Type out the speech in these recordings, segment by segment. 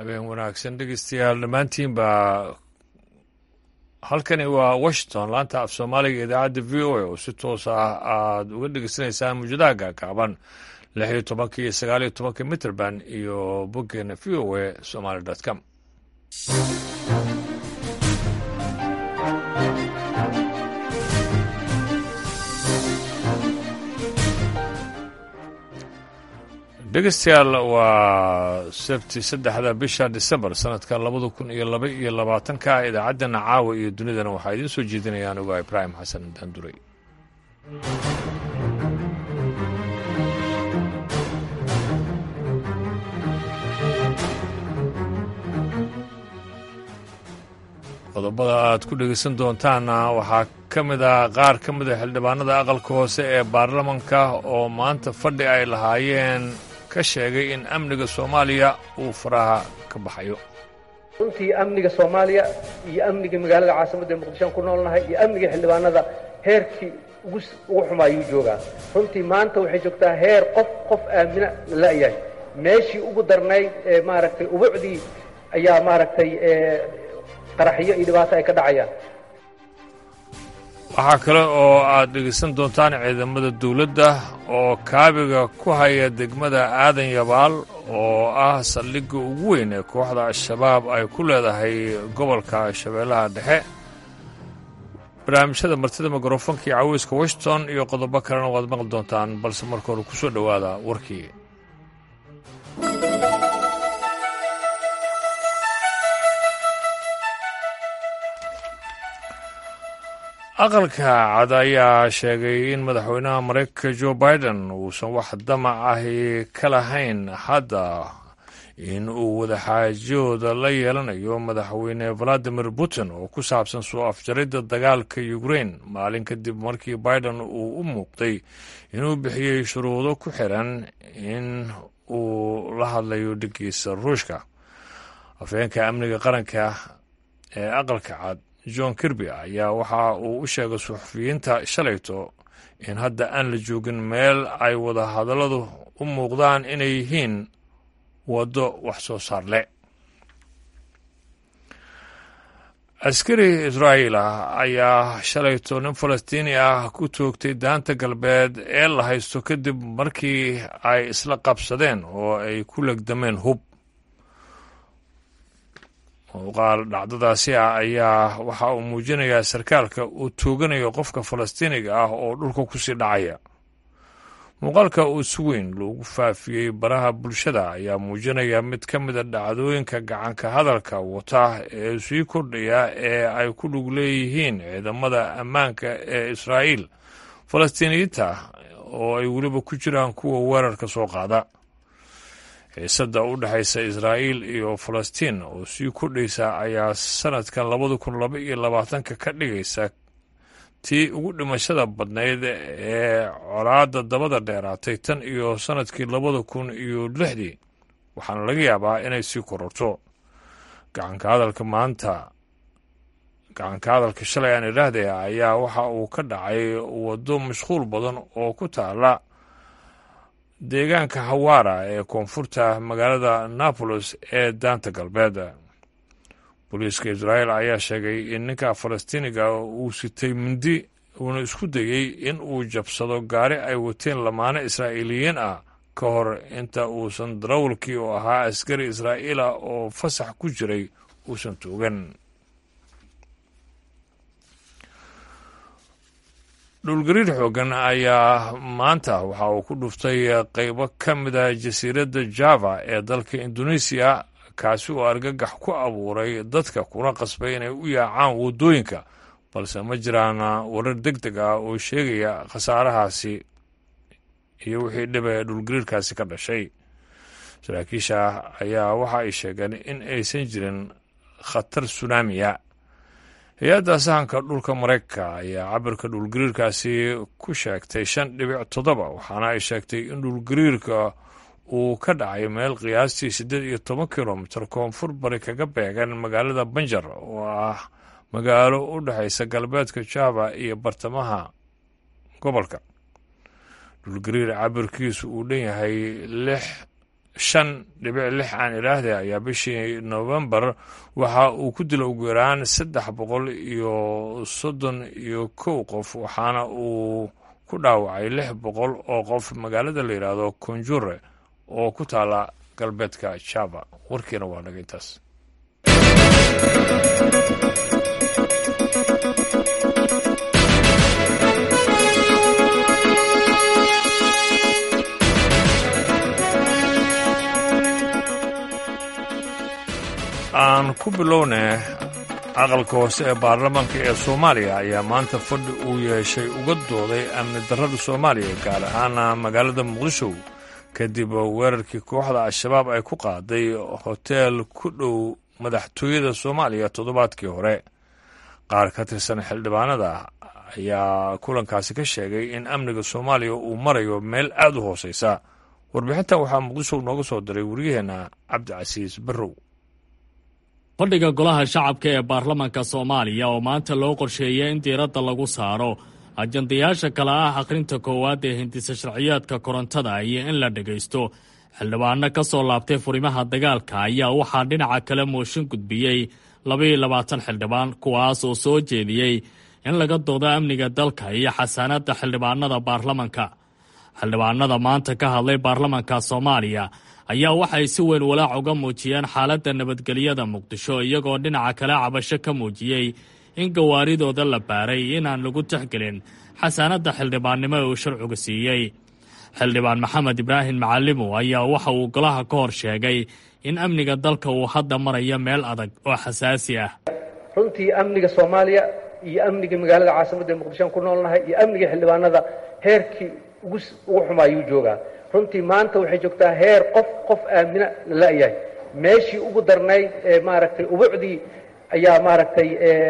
habeen wanaagsan dhegeystayaal dhammaantiinba halkani waa washington laanta af soomaaliga idaacadda v o a oo si toos ah aad uga dhegeysanaysaan mawjadaha gaagaaban lix iyo tobanka iyo sagaal iyo tobanka mitrband iyo boggeena v o a somaly com dhegeystayaal waa sabti saddexda bisha disembar sanadka labada kun iyo laba iyo labaatanka idaacaddana caawa iyo dunidana waxaa idiin soo jeedinaya anigu ibraahim xasan daanduray qodobada aad ku dhegeysan doontaanna waxaa ka mid ah qaar ka mid a xildhibaanada aqalka hoose ee baarlamanka oo maanta fadhi ay lahaayeen ka sheegay in amniga soomaaliya uu faraha ka baxayo runtii amniga soomaaliya iyo amniga magaalada caasimadda ee muqdishoan ku noolnahay iyo amniga xildhibaanada heerkii ugu xumaayuu joogaa runtii maanta waxay joogtaa heer qof qof aamina la'yahay meeshii ugu darnayd ee maaragtay ubucdii ayaa maaragtay qaraxyo iyo dhibaato ay ka dhacayaan waxaa kale oo aad dhegeysan doontaan ciidamada dawladda oo kaabiga ku haya degmada aadan yabaal oo ah saldhigga ugu weyn ee kooxda al-shabaab ay ku leedahay gobolka shabeellaha dhexe barnaamijyada martida mikrofonka iyo caweyska washington iyo qodobo kalena waad maqli doontaan balse marka hore ku soo dhowaada warkii aqalka cad ayaa sheegay in madaxweynaha maraykanka jo biden uusan wax damac ahi ka lahayn hadda in uu wadaxaajooda la yeelanayo madaxweyne valadimir putin oo ku saabsan soo afjaridda dagaalka ukrain maalin kadib markii biden uu u muuqday inuu bixiyey shuruudo ku xiran in uu la hadlayo dhigiisa ruushka afheenka amniga qaranka ee aqalka cad john kirby ayaa waxa uu u sheegay suxufiyiinta shalayto in hadda aan la joogin meel ay wada hadalladu u muuqdaan inay yihiin waddo wax soo saar leh askari israa'iil ah ayaa shalayto nin falastiini ah ku toogtay daanta galbeed ee la haysto kadib markii ay isla qabsadeen oo ay ku legdameen hub muuqaal dhacdadaasi ah ayaa waxa uu muujinayaa sarkaalka uu tooganayo qofka falastiiniga ah oo dhulka kusii dhacaya muuqaalka uu si weyn loogu faafiyey baraha bulshada ayaa muujinaya mid ka mida dhacdooyinka gacanka hadalka wata ee sii kordhaya ee ay ku dhug leeyihiin ciidamada ammaanka ee israa'iil falastiiniyiinta oo ay weliba ku jiraan kuwa weerarka soo qaada xiisadda u dhexaysa israa'iil iyo falastiin oo sii kordhaysa ayaa sanadkan labada kun laba iyo labaatanka ka dhigaysa tii ugu dhimashada badnayd ee colaadda dabada dheeraatay tan iyo sanadkii labada kun iyo lixdii waxaana laga yaabaa inay sii kororto gacanka hadalka maanta gacanka hadalka shalay aan idhaahdaya ayaa waxa uu ka dhacay waddo mashquul badan oo ku taala deegaanka hawaara ee koonfurta magaalada nabolos ee daanta galbeed booliiska israa'iil ayaa sheegay in ninka falastiiniga uu sitay mindi uuna isku dayey in uu jabsado gaari ay wateen lamaane israa'iiliyiin ah ka hor inta uusan darawalkii oo ahaa askari israa'iil ah oo fasax ku jiray uusan toogan dhulgariir xoogan ayaa maanta waxa uu ku dhuftay qaybo ka mida jasiiradda java ee dalka indonesiya kaasi oo argagax ku abuuray dadka kuna qasbay inay u yaacaan waddooyinka balse ma jiraan warar deg deg ah oo sheegaya khasaarahaasi iyo wixii dhiba ee dhulgariirkaasi ka dhashay saraakiisha ayaa waxa ay sheegeen in aysan jirin khatar sunaamiya hay-adda sahanka dhulka maraykanka ayaa cabirka dhulgariirkaasi ku sheegtay shan dhibic toddoba waxaana ay sheegtay in dhulgariirka uu ka dhacay meel qiyaastii siddeed iyo toban kilomitir koonfur bari kaga beegan magaalada banjar oo ah magaalo u dhexaysa galbeedka java iyo bartamaha gobolka dhulgariir cabirkiisu uu dhan yahay lix shan dhibic lix aan idhaahde ayaa bishii novembar waxa uu ku dila ugu yaraan saddex boqol iyo soddon iyo kow qof waxaana uu ku dhaawacay lix boqol oo qof magaalada la yidhaahdo konjure oo ku taala galbeedka java warkiina waa naga intaas aan ku bilownay aqalka hoose ee baarlamaanka ee soomaaliya ayaa maanta fadhi uu yeeshay uga dooday amni darrada soomaaliya gaar ahaana magaalada muqdisho kadib weerarkii kooxda al-shabaab ay ku qaaday hoteel ku dhow madaxtooyada soomaaliya toddobaadkii hore qaar ka tirsan xildhibaanada ayaa kulankaasi ka sheegay in amniga soomaaliya uu marayo meel aad u hooseysa warbixintan waxaa muqdisho nooga soo diray wariyaheenna cabdicasiis barrow fadhiga golaha shacabka ee baarlamaanka soomaaliya oo maanta loo qorsheeyay in diiradda lagu saaro ajandayaasha kale ah akhrinta koowaad ee hindisa sharciyaadka korontada iyo in la dhegaysto xildhibaano ka soo laabtay furimaha dagaalka ayaa waxaa dhinaca kale mooshin gudbiyey labaiyo labaatan xildhibaan kuwaas oo soo jeediyey in laga doodo amniga dalka iyo xasaanadda xildhibaanada baarlamanka xildhibaanada maanta ka hadlay baarlamanka soomaaliya ayaa waxay si weyn walaac uga muujiyeen xaaladda nabadgelyada muqdisho iyagoo dhinaca kale cabasho ka muujiyey in gawaaridooda la baaray inaan lagu tixgelin xasaanadda xildhibaannimo ee uu sharcigu siiyey xildhibaan maxamed ibraahim macalimo ayaa waxa uu golaha ka hor sheegay in amniga dalka uu hadda marayo meel adag oo xasaasi ah runtii amniga soomaaliya iyo amniga magaalada caasimadda ee muqdishoan ku noolnahay iyo amniga xildhibaanada heerkii ugu ugu xumaayuu joogaa runtii maanta waxay joogtaa heer qof qof aamina la la'yahay meeshii ugu darnayd ee maaragtay ubucdii ayaa maaragtay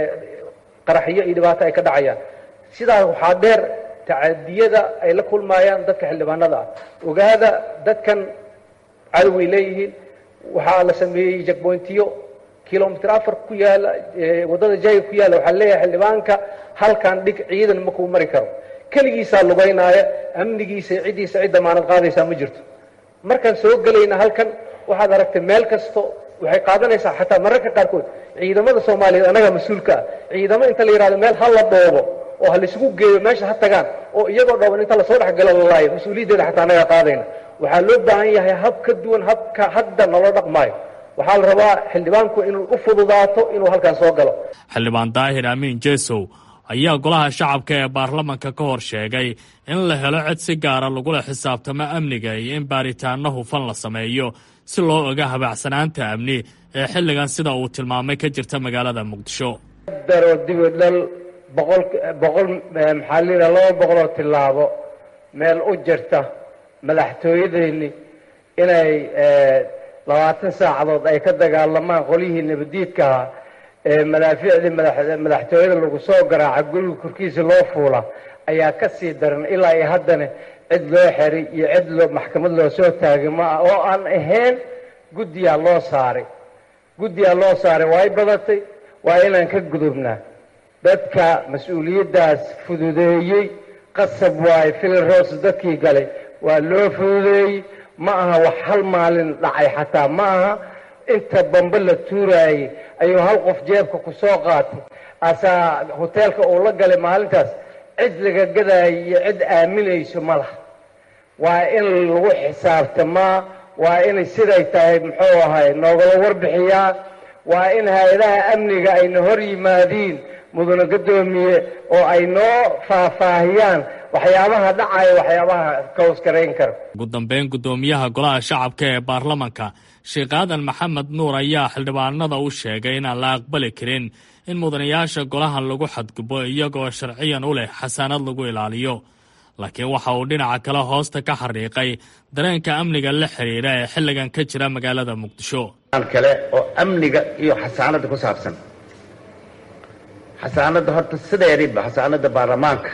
qaraxyo iyo dhibaato ay ka dhacayaan sidaas waxaa dheer tacadiyada ay la kulmaayaan dadka xildhibaanada ah ogaada dadkan cadoway leeyihiin waxaa la sameeyey jakboyntiyo kilomitr afar ku yaala waddada jayga ku yaalla waxaa leeyahay xildhibaanka halkan dhig ciidan makuu mari karo keligiisaa lugaynaaya amnigiisa ciddiisa cid damaanad qaadaysaa ma jirto markaan soo gelayna halkan waxaad aragtay meel kasto waxay qaadanaysaa xataa mararka qaarkood ciidamada soomaaliyeed annagaa mas-uulka ah ciidamo inta la yidhahdo meel ha la dhoobo oo ha laisugu geeyo meesha ha tagaan oo iyagoo dhooban inta lasoo dhexgalo lalaayo mas-uuliyaddeeda xataa annagaa qaadayna waxaa loo baahan yahay hab ka duwan habka hadda naloo dhaqmaayo waxaa la rabaa xildhibaanku inuu u fududaato inuu halkan soo galo xildhibaan daahir amiin jesow ayaa golaha shacabka ee baarlamanka ka hor sheegay in la helo cid si gaara lagula xisaabtamo amniga iyo in baaritaanno hufan la sameeyo si loo oga habaacsanaanta amni ee xilligan sida uu tilmaamay ka jirta magaalada muqdisho daro dibidhal boqol boqol maxaa layidhaha laba boqoloo tillaabo meel u jirta madaxtooyadeennii inay labaatan saacadood ay ka dagaalamaan qolyihii nabadiidkaha ee madaafiicdii madaxtooyada lagu soo garaaca guriga korkiisa loo fuula ayaa ka sii daran ilaa iyo haddana cid loo xeray iyo cid loo maxkamad loo soo taagay ma ah oo aan ahayn guddiyaa loo saaray guddiyaa loo saaray waa y badatay waa inaan ka gudubnaa dadka mas-uuliyaddaas fududeeyey qasab waaye filiroos dadkii galay waa loo fududeeyey ma aha wax hal maalin dhacay xataa ma aha inta bambe la tuuraayey ayuu hal qof jeebka ku soo qaatay asaa hoteelka uu la galay maalintaas cid laga gadaayo iyo cid aaminayso ma laha waa in lagu xisaabtamaa waa inay siday tahay muxuu ahay noogala warbixiyaa waa in hay-adaha amniga ayna hor yimaadiin mudana guddoomiye oo ay noo faahfaahiyaan waxyaabaha dhacaya waxyaabaha kawskarayn kara ugu dambeyn guddoomiyaha golaha shacabka ee baarlamanka sheekh aadan maxamed nuur ayaa xildhibaanada u sheegay inaan la aqbali karin in mudanayaasha golahan lagu xadgubo iyagoo sharciyan u leh xasaanad lagu ilaaliyo laakiin waxa uu dhinaca kale hoosta ka xariiqay dareenka amniga la xiriira ee xilligan ka jira magaalada muqdisho kale oo amniga iyo xasaanada ku saabsan xasaanada horta sideediba xasaanada baarlamaanka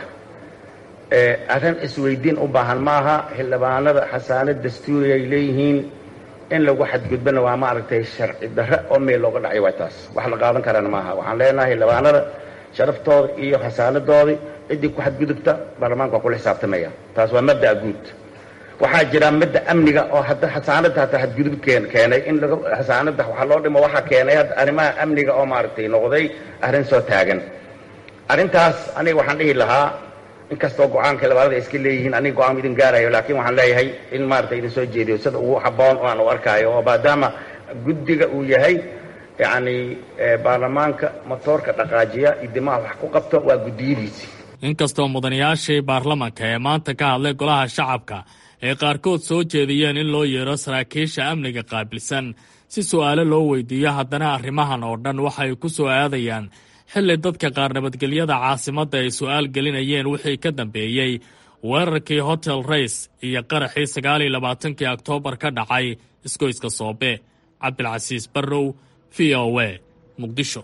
arrin isweydiin u baahan maaha xildhibaanada xasaanad dastuuri ay leeyihiin in lagu xadgudbana waa maaragtay sharci darre oo meel looga dhacay waa taas wax la qaadan karana maaha waxaan leenahay xildhibaanada sharaftooda iyo xasaanadoodii ciddii ku xadgudubta baarlamaanka waa kula xisaabtamaya taas waa mabda'a guud waxaa jira midda amniga oo hadda xasaanadda hataa hadgudub keen keenay in laga xasaanadda waxaa loo dhimo waxaa keenay hadda arrimaha amniga oo maaragtay noqday arrin soo taagan arrintaas aniga waxaan dhihi lahaa inkastoo go-aanka labadada iska leeyihiin aniga go-aan idin gaarayo laakiin waxaan leeyahay in maaragtay idin soo jeediyo sida ugu habboon oo aan u arkaayo oo maadaama guddiga uu yahay yacni baarlamaanka motoorka dhaqaajiya idimaha wax ku qabto waa guddiyadiisi inkastoo mudanayaashii baarlamanka ee maanta ka hadlay golaha shacabka ay qaarkood soo jeediyeen in loo yeero saraakiisha amniga qaabilsan si su'aalo loo weydiiyo haddana arrimahan oo dhan waxay ku soo aadayaan xilli dadka qaar nabadgelyada caasimadda ay su'aal gelinayeen wixii ka dambeeyey weerarkii hotel rays iyo qaraxii sagaal iyo labaatankii oktoobar ka dhacay isgoyska soobe cabdilcasiis barrow v o a muqdisho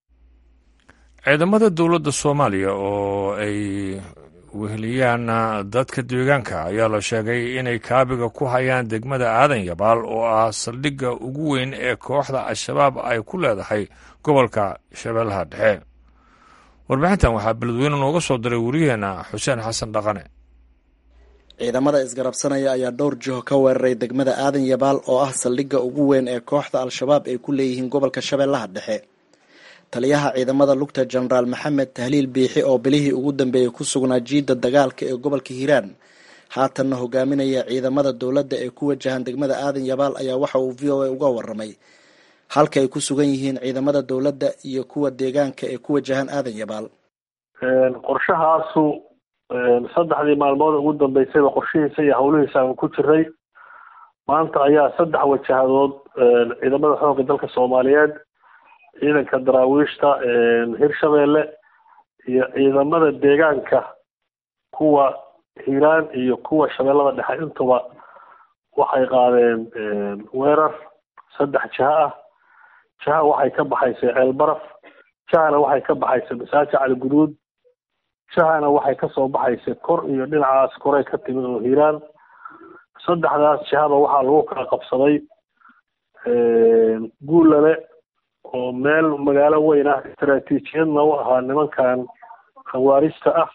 ciidamada dowladda soomaaliya oo ay weheliyaan dadka deegaanka ayaa la sheegay inay kaabiga ku hayaan degmada aadan yabaal oo ah saldhigga ugu weyn ee kooxda al-shabaab ay ku leedahay gobolka shabeellaha dhexe warbixintan waxaa beledweyne nooga soo diray wariyaheenna xuseen xasan dhaqane ciidamada isgarabsanaya ayaa dhowr jiho ka weeraray degmada aadan yabaal oo ah saldhigga ugu weyn ee kooxda al-shabaab ay ku leeyihiin gobolka shabeellaha dhexe taliyaha ciidamada lugta jenaraal maxamed tahliil biixi oo bilihii ugu dambeeyey ku sugnaa jiidda dagaalka ee gobolka hiiraan haatanna hogaaminaya ciidamada dowladda ee ku wajahan degmada aadan yabaal ayaa waxa uu v o a uga waramay halka ay ku sugan yihiin ciidamada dowladda iyo kuwa deegaanka ee ku wajahan aadan yabaal qorshahaasu saddexdii maalmood ugu dambeysayba qorshihiisa iyo howlihiisa aan ku jiray maanta ayaa saddex wajahadood ciidamada xoogga dalka soomaaliyeed ciidanka daraawiishta hirshabeelle iyo ciidamada deegaanka kuwa hiiraan iyo kuwa shabeellada dhexe intuba waxay qaadeen weerar saddex jiha ah jiha waxay ka baxaysay ceelbaraf jihana waxay ka baxaysay masaaji cali guduud jihana waxay kasoo baxaysay kor iyo dhinacaas koray ka timid oo hiiraan saddexdaas jihaba waxaa lagu kala qabsaday guulale oo meel magaalo weyn ah istaraatiijiyadna u ahaa nimankan khawaarista ah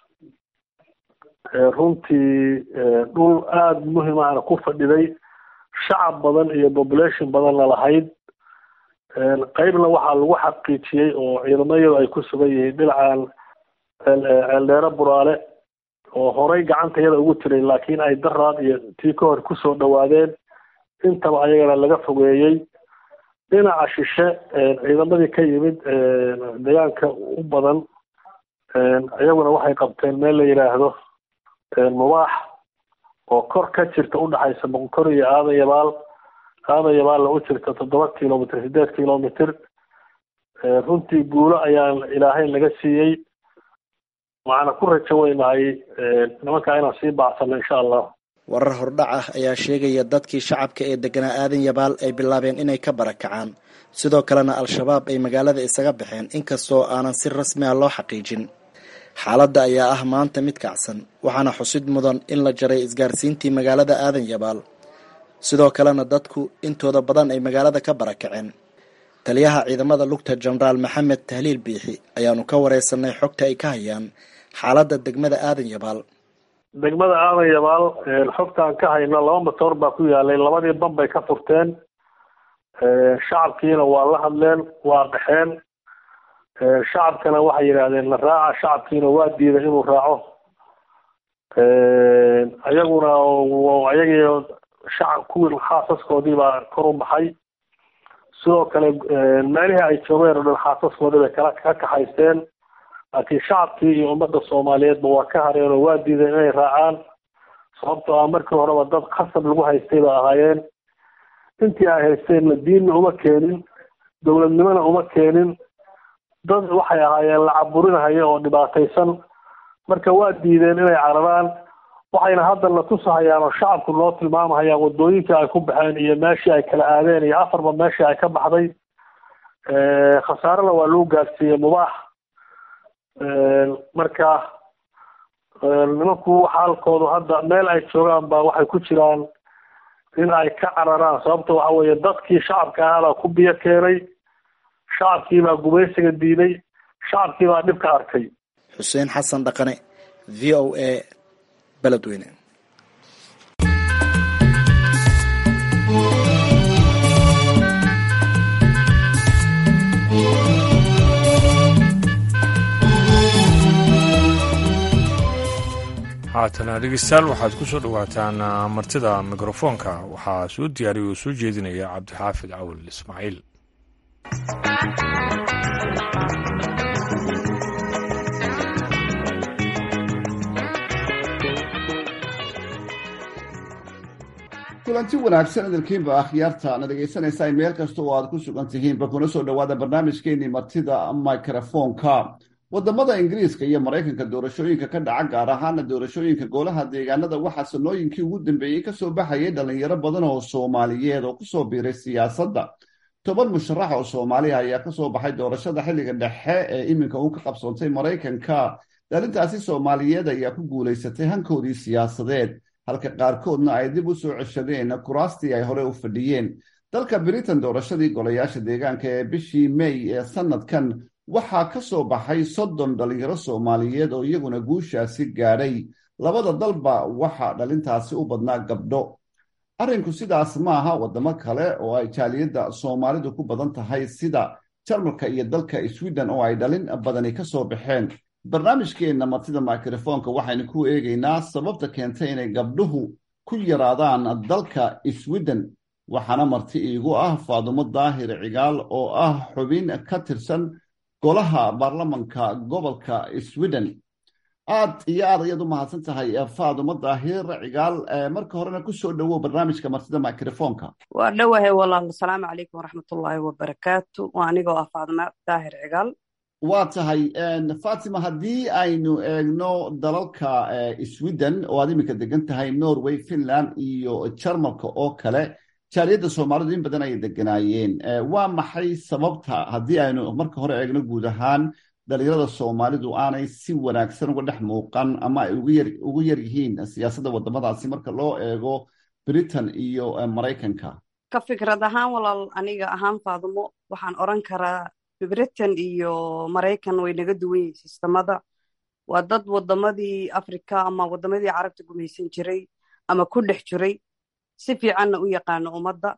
runtii dhul aada muhim ahna ku fadhiday shacab badan iyo population badanna lahayd qeybna waxaa lagu xaqiijiyey oo ciidamayadu ay ku sugan yihiin dhinacan ceeldheere buraale oo horay gacanta yada ugu jiray laakiin ay daraad iyo tii ka hor kusoo dhawaadeen intaba ayagana laga fogeeyey dhinaca shishe ciidamadii ka yimid deegaanka u badan iyaguna waxay qabteen meel la yidhaahdo mubaax oo kor ka jirta udhexaysa boqonkor iyo aadan yabaal aadan yabaalna u jirta toddoba kilomitr sideed kilomitr runtii guulo ayaan ilaahay laga siiyey waxaana ku rajo weynahay nimankaa inaan sii baacsano insha allah warar hordhac ah ayaa sheegaya dadkii shacabka ee deganaa aadan yabaal ay bilaabeen inay ka barakacaan sidoo kalena al-shabaab ay magaalada isaga baxeen inkastoo aanan si rasmi ah loo xaqiijin xaaladda ayaa ah maanta mid kacsan waxaana xusid mudan in la jaray isgaarsiintii magaalada aadan yabaal sidoo kalena dadku intooda badan ay magaalada ka barakaceen taliyaha ciidamada lugta jenaraal maxamed tahliil biixi ayaanu ka wareysanay xogta ay ka hayaan xaaladda degmada aadan yabaal degmada aadan yabaal xogtaan ka hayno laba matoor baa ku yaalay labadii ban bay ka furteen shacabkiina waa la hadleen waa qaxeen shacabkana waxay yidhaahdeen la raaca shacabkiina waa diiday inuu raaco ayaguna ayagii shacab kuwii xaasaskoodii baa kor u baxay sidoo kale meelihii ay joogeen oo dhan xaasaskoodii bay kala ka kaxaysteen laakiin shacabkii iyo ummadda soomaaliyeedba waa ka hareen oo waa diideen inay raacaan sababtoo ah markii horeba dad khasab lagu haystay bay ahaayeen intii ay haysteenna diinna uma keenin dowladnimona uma keenin dad waxay ahaayeen la caburinahaya oo dhibaataysan marka waa diideen inay cararaan waxayna hadda na tusahayaan oo shacabku noo tilmaamahayaan wadooyinkii ay ku baxeen iyo meeshii ay kala aadeen iyo afarba meeshii ay ka baxday khasaarena waa lagu gaadsiiyey mubaax marka nimanku xaalkoodu hadda meel ay joogaan ba waxay ku jiraan in ay ka cararaan sababta waxa weeye dadkii shacabka ahaabaa ku biyo keenay shacabkii baa gumaysiga diiday shacabkii baa dhibka arkay xuseen xasan dhaqane v o a beledweyne haatana dhegeystayaal waxaad ku soo dhowaataan martida mikrofoonka waxaa soo diyaariya oo soo jeedinaya cabdixaafid cawil ismaaciil kulanti wanaagsan idinkiinba akhyaarta na dhegaysanaysaa meel kasta oo aad ku sugan tihiinba kuna soo dhowaada barnaamijkeenii martida mikrofoonka wadamada ingiriiska iyo maraykanka doorashooyinka ka dhaca gaar ahaana doorashooyinka golaha deegaanada waxaa sanooyinkii ugu dambeeyey kasoo baxayay dhalinyaro badan oo soomaaliyeed oo kusoo biiray siyaasadda toban musharax oo soomaaliya ayaa kasoo baxay doorashada xilliga dhexe ee iminka uu ka qabsoontay maraykanka dhalintaasi soomaaliyeed ayaa ku guulaysatay hankoodii siyaasadeed halka qaarkoodna ay dib u soo ceshadeen kuraastii ay hore u fadhiyeen dalka britain doorashadii golayaasha deegaanka ee bishii may ee sanadkan waxaa ka soo baxay soddon dhalinyaro soomaaliyeed oo iyaguna guushaasi gaadhay labada dalba waxaa dhalintaasi u badnaa gabdho arrinku sidaas maaha wadamo kale oo ay jaaliyadda soomaalidu ku badan tahay sida jarmalka iyo dalka sweden oo ay dhalin badani ka soo baxeen barnaamijkeenna martida mikrofoonka waxaynu ku eegaynaa sababta keentay inay gabdhuhu ku yaraadaan dalka sweden waxaana marti iigu ah faadumo daahir cigaal oo ah xubin ka tirsan golaha baarlamanka gobolka sweden aad iyo aad ayaad u mahadsan tahay faadumo daahir cigaal marka horena kusoo dhowow barnaamijka martida microfoonka waa dhowahay walaal asalaamu calaykum waraxmatullaahi wabarakaatu waa anigoo ah faadumo daahir cigaal waa tahay fatima haddii aynu eegno dalalka sweden oo aad iminka degan tahay norway finland iyo jarmalka oo kale jaaliyadda soomaalidu in badan ayay deganaayeen waa maxay sababta haddii aynu marka hore eegno guud ahaan dhalinyarada soomaalidu aanay si wanaagsan uga dhex muuqan ama ay ugu yar yihiin siyaasadda wadamadaasi marka loo eego britain iyo maraykanka ka fikrad ahaan walaal aniga ahaan faadumo waxaan oran karaa britain iyo maraykan way naga duwan yihiin sistamada waa dad wadamadii africa ama wadamadii carabta gumaysan jiray ama ku dhex jiray si fiicanna u yaqaano ummadda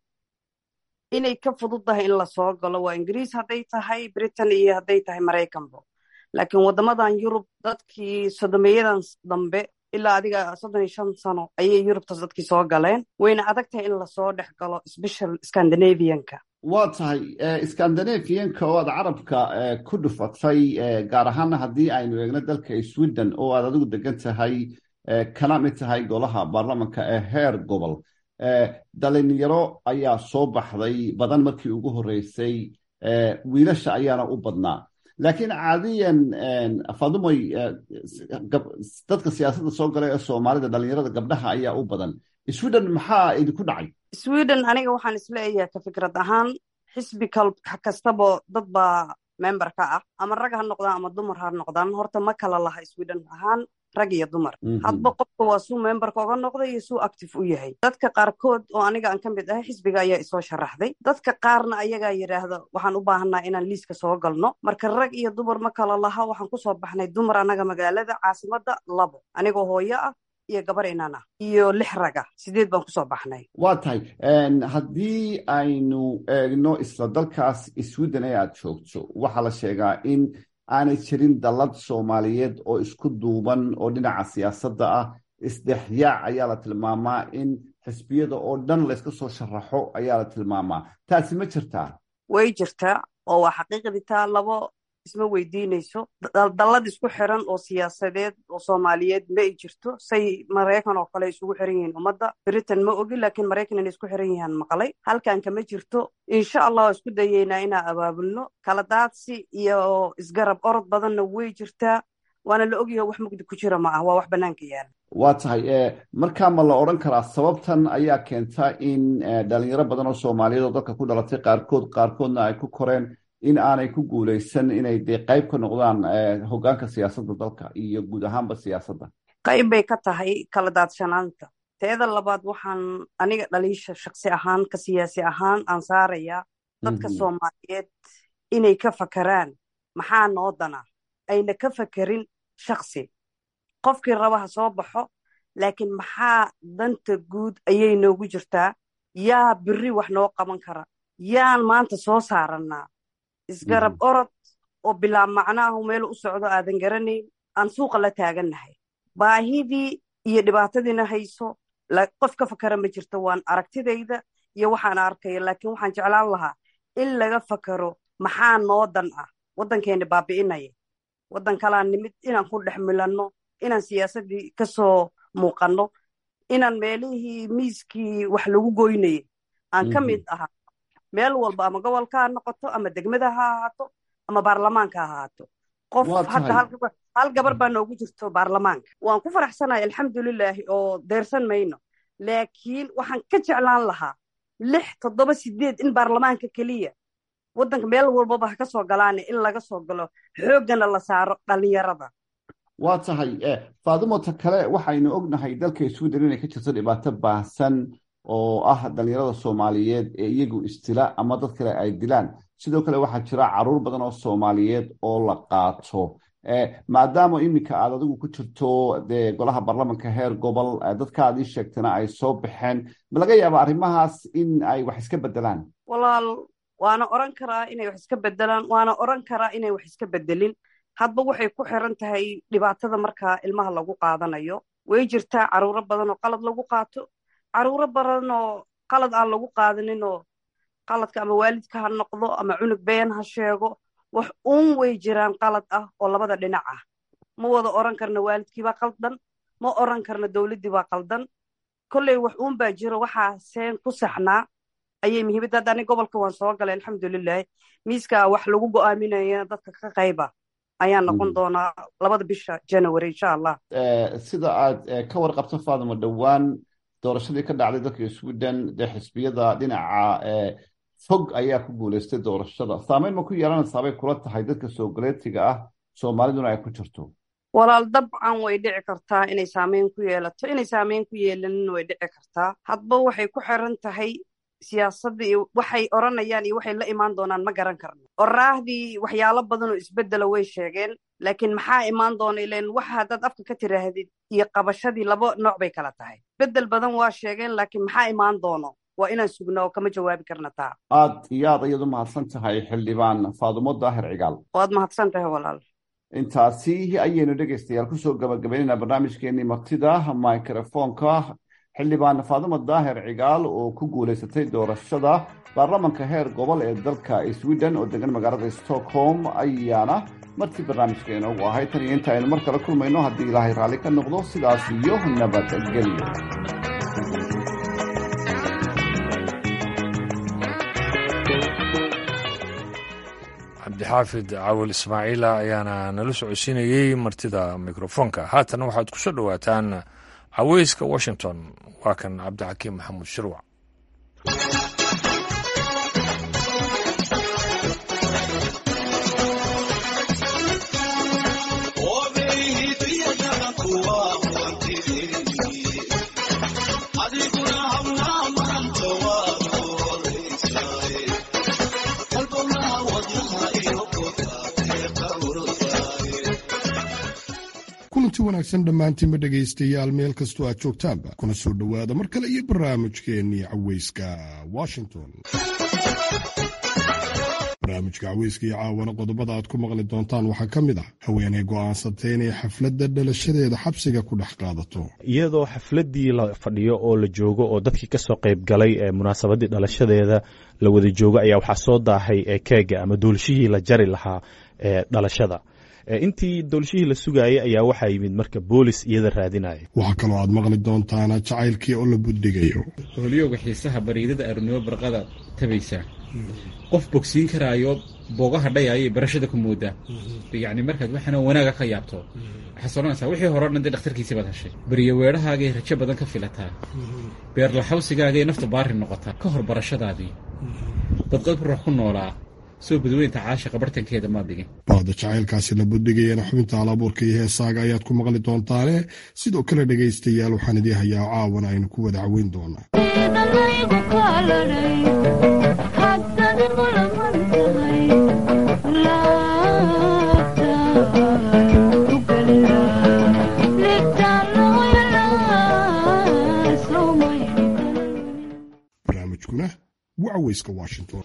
inay ka fududdahay in lasoo galo waa ingiriis hadday tahay britain iyo hadday tahay maraykanbo laakiin waddamadan yurub dadkii sodomeeyadan dambe ilaa adiga soddon iyo shan sano ayay yurubtaas dadkii soo galeen wayna adag tahay in lasoo dhex galo special scandinavianka waa tahay scandinavianka oo aad carabka ku dhufatay gaar ahaana haddii aynu eegno dalka sweden oo aad adigu degan tahay kana mid tahay golaha baarlamanka ee heer gobol dhalinyaro ayaa soo baxday badan markii ugu horreysay wiilasha ayaana u badnaa laakiin caadiyan fadumoy dadka siyaasadda soo galay ee soomaalida dhalinyarada gabdhaha ayaa u badan sweden maxaa idinku dhacay sweden aniga waxaan isleeyahay ka fikrad ahaan xisbi kastabo dad baa member ka ah ama rag ha noqdaan ama dumar ha noqdaan horta ma kala laha sweden ahaan rag iyo dumar hadba qofka waa suu memberka oga noqday iyo suu active u yahay dadka qaarkood oo aniga aan ka mid ahay xisbiga ayaa isoo sharaxday dadka qaarna ayagaa yidhaahda waxaan u baahanaa inaan liiska soo galno marka rag iyo dumar ma kala laha waxaan kusoo baxnay dumar annaga magaalada caasimadda labo anigoo hooyo ah iyo gabar inan ah iyo lix raga sideed baan kusoo baxnay waa tahay haddii aynu eegno isla dalkaas sweden ee aad joogto waxaa la sheegaa in aanay jirin dallad soomaaliyeed oo isku duuban oo dhinaca siyaasadda ah isdhexyaac ayaa la tilmaamaa in xisbiyada oo dhan layska soo sharaxo ayaa la tilmaamaa taasi ma jirtaa way jirtaa oo waa xaqiiqdii taa labo isma weydiinayso dallad isku xiran oo siyaasadeed oo soomaaliyeed ma ay jirto say maraykan oo kale isugu xiran yihiin ummadda britain ma ogi laakiin maraykan inay isku xiran yihiin maqlay halkan kama jirto insha allah waa isku dayeynaa inaan abaabulno kala daadsi iyo isgarab orod badanna way jirtaa waana la ogyaho wax mugdi ku jira ma ah waa wax bannaanka yaala waa tahay markaa ma la odhan karaa sababtan ayaa keenta in dhalinyaro badan oo soomaaliyeed oo dalka ku dhalatay qaarkood qaarkoodna ay ku koreen in aanay ku guuleysan inay dee qayb ka noqdaan hoggaanka siyaasadda dalka iyo guud ahaanba siyaasadda qayb bay ka tahay kala daadsanaanta teeda labaad waxaan aniga dhaliisha shaksi ahaan ka siyaasi ahaan aan saarayaa dadka soomaaliyeed inay ka fakaraan maxaa noo dana ayna ka fakerin shaksi qofkii raba ha soo baxo laakiin maxaa danta guud ayay noogu jirtaa yaa biri wax noo qaban kara yaan maanta soo saarannaa isgarab orod oo bilaab macnaahu meel u socdo aadan garanayn aan suuqa la taagannahay baahidii iyo dhibaatadiina hayso qof ka fakara ma jirto waan aragtidayda iyo waxaan arkaya laakiin waxaan jeclaan lahaa in laga fakaro maxaa noo dan ah waddankeena baabi'inaya waddan kalaan nimid inaan ku dhex milanno inaan siyaasaddii kasoo muuqanno inaan meelihii miiskii wax lagu goynayay aan ka mid ahaa meel walba ama gobolka ha noqoto ama degmada ha ahaato ama baarlamaanka ha ahaato qof hadda hal gabar baa noogu jirto baarlamaanka waan ku faraxsanahay alxamdulilaahi oo deersan mayno laakiin waxaan ka jeclaan lahaa lix toddoba sideed in baarlamaanka keliya waddanka meel walbaba ha ka soo galaane in laga soo galo xooggana la saaro dhallinyarada waa tahay faadumota kale waxaynu ognahay dalka sweden inay ka jirto dhibaato baahsan oo ah dhalinyarada soomaaliyeed ee iyagu istila ama dad kale ay dilaan sidoo kale waxaa jira caruur badan oo soomaaliyeed oo la qaato maadaama iminka aad adigu ku jirto dee golaha baarlamanka heer gobol dadka aad ii sheegtana ay soo baxeen ma laga yaaba arrimahaas in ay wax iska bedelaan walaal waana oran karaa inay wax iska bedelaan waana oran karaa inay wax iska bedelin hadba waxay ku xiran tahay dhibaatada markaa ilmaha lagu qaadanayo way jirtaa caruuro badan oo qalad lagu qaato caruuro badan oo qalad aan lagu qaadanin oo qaladka ama waalidka ha noqdo ama cunug been ha sheego wax uun way jiraan qalad ah oo labada dhinac ah ma wada oran karna waalidkiibaa qaldan ma oran karna dowladdiibaa qaldan kolley wax uun baa jiro waxaa seen ku saxnaa ayay muhiimadda hadda ani gobolka waan soo galay alxamdulilahi miiska wax lagu go'aaminaya dadka ka qayba ayaa noqon doonaa labada bisha january insha allah sida aad ka warqabto faadimo dhowaan doorashadii ka dhacday dalka sweden dee xisbiyada dhinaca fog ayaa ku guuleystay doorashada saameyn ma ku yeelanaysaa bay kula tahay dadka soogaleetiga ah soomaaliduna ay ku jirto walaal dabcan way dhici kartaa inay saameyn ku yeelato inay saameyn ku yeelanin way dhici kartaa hadba waxay ku xiran tahay siyaasadda iyo waxay oranayaan iyo waxay la imaan doonaan ma garan karno oraahdii waxyaalo badan oo isbeddela way sheegeen laakiin maxaa imaan doona ilan waxa haddaad afka ka tiraahdid iyo qabashadii laba nooc bay kala tahay beddel badan waa sheegeen laakiin maxaa imaan doono waa inaan sugna oo kama jawaabi karna taa aad iyo aad ayadu mahadsan tahay xildhibaan faadumo daahir cigaal waad mahadsan tahay walaal intaasi ayaynu dhegaystayaal kusoo gabagabaynayna barnaamijkeenii martida microfonka xildhibaan faadumo daahir cigaal oo ku guulaysatay doorashada baarlamanka heer gobol ee dalka sweden oo degan magaalada stockholm ayaana martii barnaamijka inoogu ahay tan iyo inta aynu mar kale kulmayno haddii ilaahay raalli ka noqdo sidaas iyo nabadgelyo cabdixaafid cawil ismaaciila ayaana nala socodsiinayey martida mikrofoonka haatan waxaad ku soo dhowaataan caweyska washington waa kan cabdixakiim maxamuud shirwac kulanti wanaagsan dhammaantiinba dhegaystayaal meel kastoo aad joogtaanba kuna soo dhowaada mar kale iyo barnaamijkeennii caweyska washington barnaamijka caweyska iyo caawana qodobada aad ku maqli doontaan waxaa ka mid ah haweeney go'aansatay inay xafladda dhalashadeeda xabsiga ku dhex qaadato iyadoo xafladdii la fadhiyo oo la joogo oo dadkii kasoo qayb galay ee munaasabaddii dhalashadeeda la wada joogo ayaa waxaa soo daahay ee keega ama doolshihii la jari lahaa ee dhalashada intii doolshihii la sugaayay ayaa waxaa yimid marka boolis iyada raadinaya waxaa kaloo aad maqli doontaana jacaylkii oo la buddigayo hooliyowga xiisaha bariidada arurnimo barqada tabaysaa qof bogsiin karaayo boogaha dhayayay barashada ku moodaa yacni markaad waxaana wanaaga ka yaabto waxaad odhanaysaa wixii hore o dhan dee dhakhtarkiisii baad heshay beriyo weedhahaagay rajo badan ka filataa beerlaxawsigaagay nafta baari noqotaa ka hor barashadaadii dadqad ruux ku noolaa soo badweynta caashiqa bartankeeda maad dhigin baada jacaylkaasi la buddigayana xubinta alabuurka iyo heesaaga ayaad ku maqli doontaane sidoo kale dhegaystayaal waxaan idii hayaa caawana aynu ku wada caweyn doonaa barnaamijkuna waa caweyska washington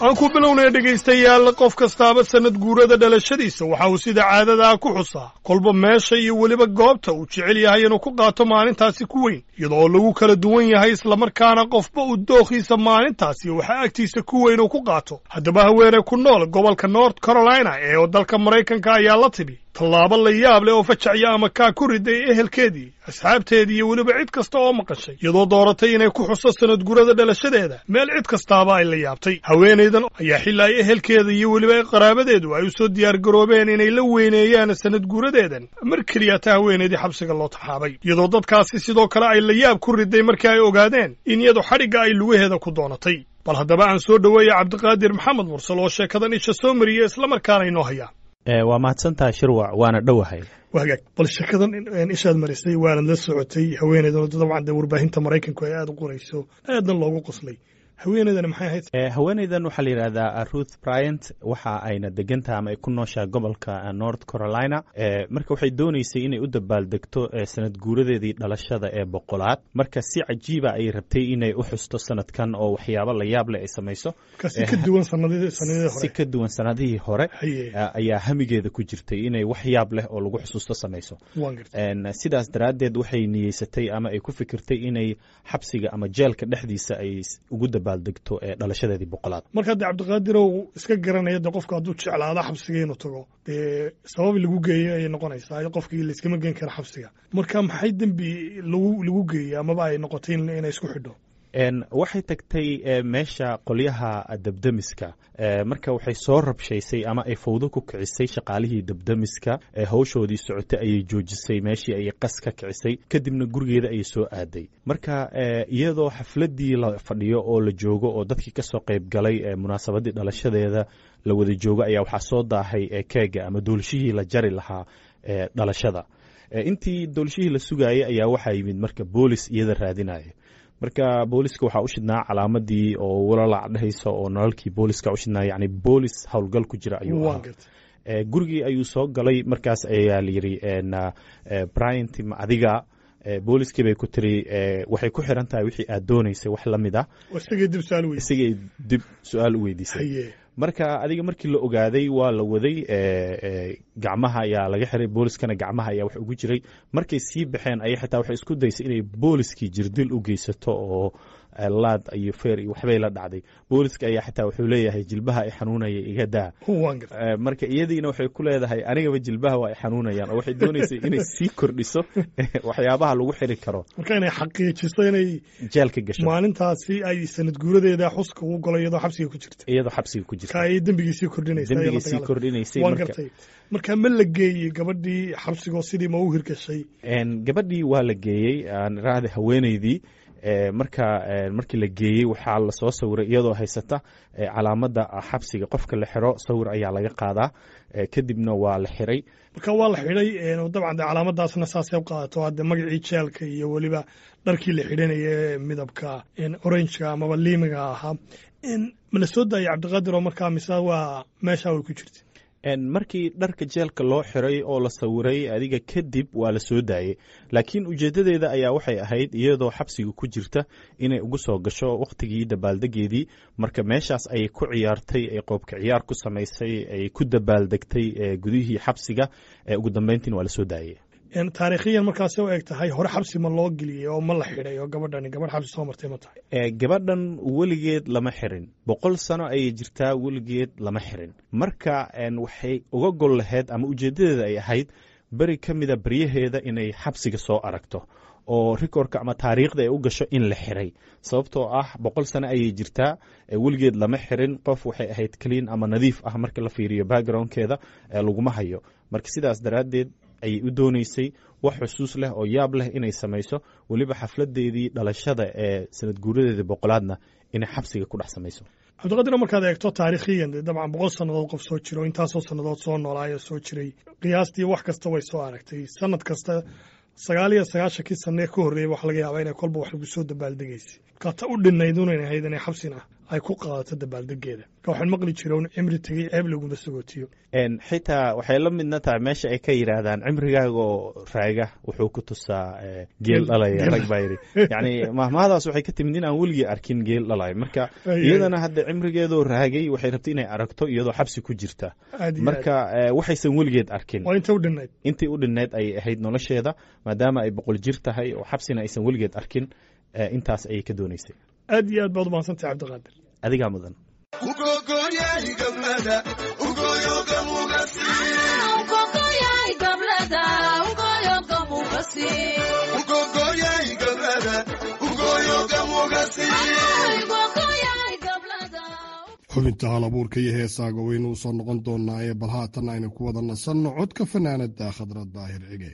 aan ku bilownaya dhegaystayaal qof kastaaba sannad guurada dhalashadiisa waxa uu sida caadadaa ku xusaa kolba meesha iyo weliba goobta uu jecel yahay inuu ku qaato maalintaasi ku weyn iyada oo lagu kala duwan yahay islamarkaana qofba uu dookhiisa maalintaasi waxaa agtiisa ku weyn uu ku qaato haddaba haweeney ku nool gobolka north carolina ee dalka maraykanka ayaa la tidhi tallaabo la yaab leh oo fajacya ama kaa ku riday ehelkeedii asxaabteedii iyo weliba cid kasta oo maqashay iyadoo dooratay inay ku xuso sanad gurada dhalashadeeda meel cid kastaaba ay la yaabtay haweenaydan ayaa xilla ay ehelkeeda iyo weliba qaraabadeedu ay u soo diyaargaroobeen inay la weyneeyaan sanad guradeedan mar keliya ta haweenaydii xabsiga loo taxaabay iyadoo dadkaasi sidoo kale ay la yaab ku riday markii ay ogaadeen in iyadu xadhigga ay lugaheeda ku doonatay bal haddaba aan soo dhoweeya cabdiqaadir maxamed mursal oo sheekadan isha soo mariya islamarkaana inoo hayaa waa mahadsantaha shirwac waana dhowahay wagaag bal sheekadan ishaad marisay waanad la socotay haweeneydan dabcan dee warbaahinta maraykanku ay aada u qorayso aadna loogu qoslay haweeneydan maxay ahayd haweeneydan waxaa la yidhahdaa ruth bryant waxa ayna degantaha ama ay ku nooshaha gobolka north carolina marka waxay dooneysay inay u dabaaldegto sanad guuradeedii dhalashada ee boqolaad marka si cajiiba ay rabtay inay u xusto sanadkan oo waxyaabo la yaab leh ay samayso si ka duwan sanadihii hore si ka duwan sanadihii hore ayaa hamigeeda ku jirtay inay wax yaab leh oo lagu xusuusto samayso sidaas daraaddeed waxay niyeysatay ama ay ku fikirtay inay xabsiga ama jeelka dhexdiisa ay ugu dabaaldegto ee dhalashadeedii boqolaad marka dee cabdiqaadirow iska garanaya dee qofka hadduu jeclaado xabsiga inuu tago dee sabab lagu geeyo ayay noqonaysaa qofkii layskama geen kara xabsiga marka maxay dembi lagu lagu geeyey amaba ay noqotay inay isku xidho waxay tagtay meesha qolyaha debdemiska marka waxay soo rabshaysay ama ay fawdo ku kicisay shaqaalihii debdemiska hawshoodii socotay ayay joojisay meeshii ayay qas ka kicisay kadibna gurigeeda ayay soo aaday marka iyadoo xafladii la fadhiyo oo la joogo oo dadkii kasoo qayb galay munaasabadii dhalashadeeda la wada joogo ayaa waxaa soo daahay keega ama doolshihii la jari lahaa dhalashada intii doolshihii la sugaayay ayaa waxaa yimid marka boolis iyada raadinaya marka booliska waxaa u shidnaa calaamadii oo walalac dhehaysa oo nalalkii booliska u shidnaa yani boolis howlgal ku jira ayuu ahaa gurigii ayuu soo galay markaas ayaa layidhi bryant adiga booliskii bay ku tiri waxay ku xiran tahay wixii aad doonaysay wax la mid ah isagay dib su-aal u weydiisay marka adiga markii la ogaaday waa la waday gacmaha ayaa laga xiray booliskana gacmaha ayaa wax ugu jiray markay sii baxeen ayay xitaa waxay isku daysay inay booliskii jirdil u geysato oo laad iyo feer iyo waxbay la dhacday booliska ayaa xitaa wuxuu leeyahay jilbaha ay xanuunaya iga daa marka iyadiina waxay ku leedahay anigaba jilbaha waa ay xanuunayaan oo waxay doonaysay inay sii kordhiso waxyaabaha lagu xiri karo marka inay xaqiijiso inay jeelka gasho maalintaasi ay sanad guuradeeda xuska ugu galo iyadoo xabsiga ku jirta iyadoo xabsiga ku jirta ka ay dembigiisii kordhinaysay dembigiisii kordhinaysay waan gartay marka ma la geeyey gabadhii xabsigoo sidii ma u hirgashay gabadhii waa la geeyey aan raahda haweeneydii marka markii la geeyey waxaa lasoo sawiray iyadoo haysata calaamadda xabsiga qofka la xiro sawir ayaa laga qaadaa kadibna waa la xiray marka waa la xidhay dabcan de calaamadaasna saasay u qaadato hadde magacii jeelka iyo weliba dharkii la xidhanaya ee midabka orangeka amaba liimiga ahaa ma la soo daayay cabdiqaadir oo markaa mise waa meeshaa way ku jirta markii dharka jeelka loo xiray oo la sawiray adiga kadib waa la soo daayey laakiin ujeeddadeeda ayaa waxay ahayd iyadoo xabsiga ku jirta inay ugu soo gasho wakhtigii dabaaldegeedii marka meeshaas ayay ku ciyaartay ay qoobka ciyaar ku samaysay ay ku dabaaldegtay gudihii xabsiga ugu dambeyntiina waa la soo daayey taariikhiyan markaas u eg tahay hore xabsi ma loo geliyey oo ma la xidhay oo gabadhani gabadh xabsi soo martay ma tahay gabadhan weligeed lama xirin boqol sano ayay jirtaa weligeed lama xirin marka waxay uga gol lahayd ama ujeeddadeeda ay ahayd beri ka mida beryaheeda inay xabsiga soo aragto oo rikorka ama taariikhda ay u gasho in la xiray sababtoo ah boqol sano ayay jirtaa weligeed lama xirin qof waxay ahayd clean ama nadiif ah marka la fiiriyo backgroundkeeda laguma hayo marka sidaas daraaddeed ayay u dooneysay wax xusuus leh oo yaab leh inay samayso weliba xafladeedii dhalashada ee sanad guuradeedii boqolaadna inay xabsiga ku dhex samayso cabdiqadir markaad eegto taariikhiyan dabcan boqol sannadood qof soo jiro intaasoo sannadood soo noolaayo soo jiray qiyaastii wax kasta way soo aragtay sanad kasta sagaal iyo sagaashankii sanee ka horreeyay waxa laga yaabaa inay kolba wax lagu soo dabaaldegaysay markaa ta u dhinayd unan ahayd inay xabsina ay ku qaadato dabaaldegeeda marka waxaan maqli jira un cimri tegey ceeb laguma sagootiyo xitaa waxay la midna tahay meesha ay ka yidhaahdaan cimrigaaga oo raaga wuxuu ku tusaa geel dhalaya rag baa yidhi yacni mahmahadaas waxay ka timid in aan weligii arkin geel dhalaya marka iyadana hadda cimrigeedoo raagay waxay rabtay inay aragto iyadoo xabsi ku jirta marka waxaysan weligeed arkin inta u dhinnayd intii u dhinnayd ay ahayd nolosheeda maadaama ay boqol jir tahay oo xabsina aysan weligeed arkin intaas ayay ka doonaysay aad iyo aad baad umahadsantay cabdiqaadir adigaa mudan xubinta hal abuurka iyo heesaaga waynu u soo noqon doonaa ee bal haatan aynu ku wada nasanno codka fanaanada khadrad daahir cige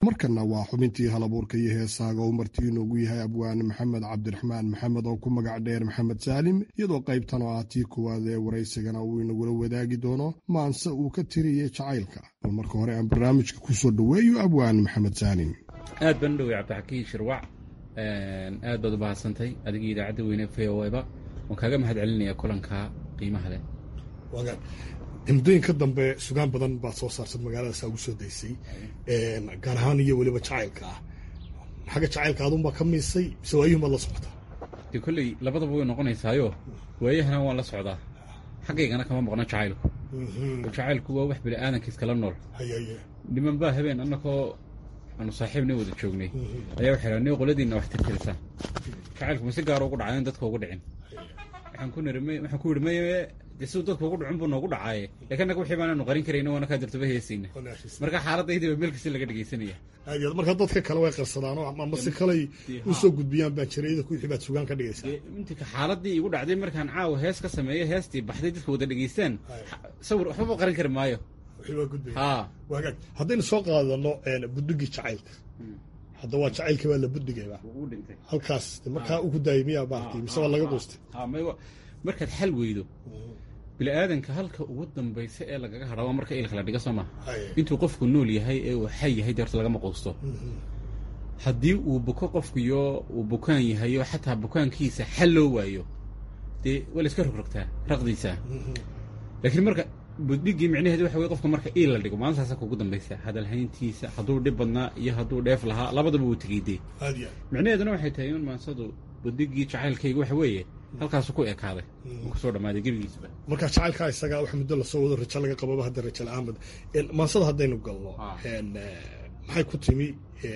markanna waa xubintii halabuurka iyo heesaaga oo martii inoogu yahay abwaane maxamed cabdiraxmaan maxamed oo ku magac dheer maxamed saalim iyadoo qaybtan oo ah tii koowaad ee waraysigana uu inagula wadaagi doono maanse uu ka tiriyey jacaylka bal marka hore aan barnaamijka ku soo dhoweeyo abwaan maxamed saalim aad baan u dhowey cabdixakiin shirwac aad baad u bahadsantay adigii idaacadda weyne v o eba waan kaaga mahad celinaya kulanka qiimaha leh muddooyinka dambe sugaan badan baad soo saartad magaaladaasa ugu soo daysay gaar ahaan iyo weliba jacaylka ah xagga jacaylka adunbaa ka miisay mise waayuhun baad la socotaa dee kolley labadaba way noqonaysaayo waayahana waan la socdaa xaggaygana kama maqno jacaylku jacaylku waa wax bini aadankiis kala nool niman baa habeen annakoo aanu saaxiibna wada joognay ayaa waxay raha ni qoladiinna wax tirtirisaan jacaylku ma si gaara ugu dhacay in dadka ugu dhicin waxaan ku niri waxaan ku yidhi maye dee siduu dadku ugu dhicin buu noogu dhacaaye laakiin annaga wixii baanaanu qarin karayna waana kaa dirtaba heesayna marka xaaladaydiiba meel kasta laga dhegaysanaya aad iyo aad marka dadka kale way qarsadaan oo ama si kaley u soo gudbiyaan baanjariyada ku wixii baad sugaan ka dhigaysaa intii xaaladii igu dhacday markaan caawa hees ka sameeyo heestii baxday dadka wada dhegaystaan sawir waxbaba qarin kari maayo ha wagaag haddaynu soo qaadano budugii jacaylka hadda waa jacaylkii baa la buddigayba halkaas markaa ugu daayay miyaa baartay mise waa laga quustay markaad xal weydo bini aadanka halka ugu dambaysa ee lagaga hadha waa marka ilka la dhiga soo maha intuu qofku nool yahay ee uu xay yahay deerta lagama quusto haddii uu buko qofkuyo uu bukaan yahayo xataa bukaankiisa xal loo waayo dee waa la iska rogrogtaa raqdiisa laakiin marka buddhigii micnaheedu waxa wey qofka marka iil la dhigo maalintaasa kugu dambaysa hadalhayntiisa hadduu dhib badnaa iyo hadduu dheef lahaa labadaba wuu tegey dee micnaheeduna waxay tahay in maansadu budigii jacaylkayga waxa weeye halkaasu ku ekaaday uu kusoo dhammaaday gebigiisba marka jacaylkaa isaga wax muddo lasoo wado rajo laga qababa hadda rajo la-aanbad maansada haddaynu galno maxay ku timi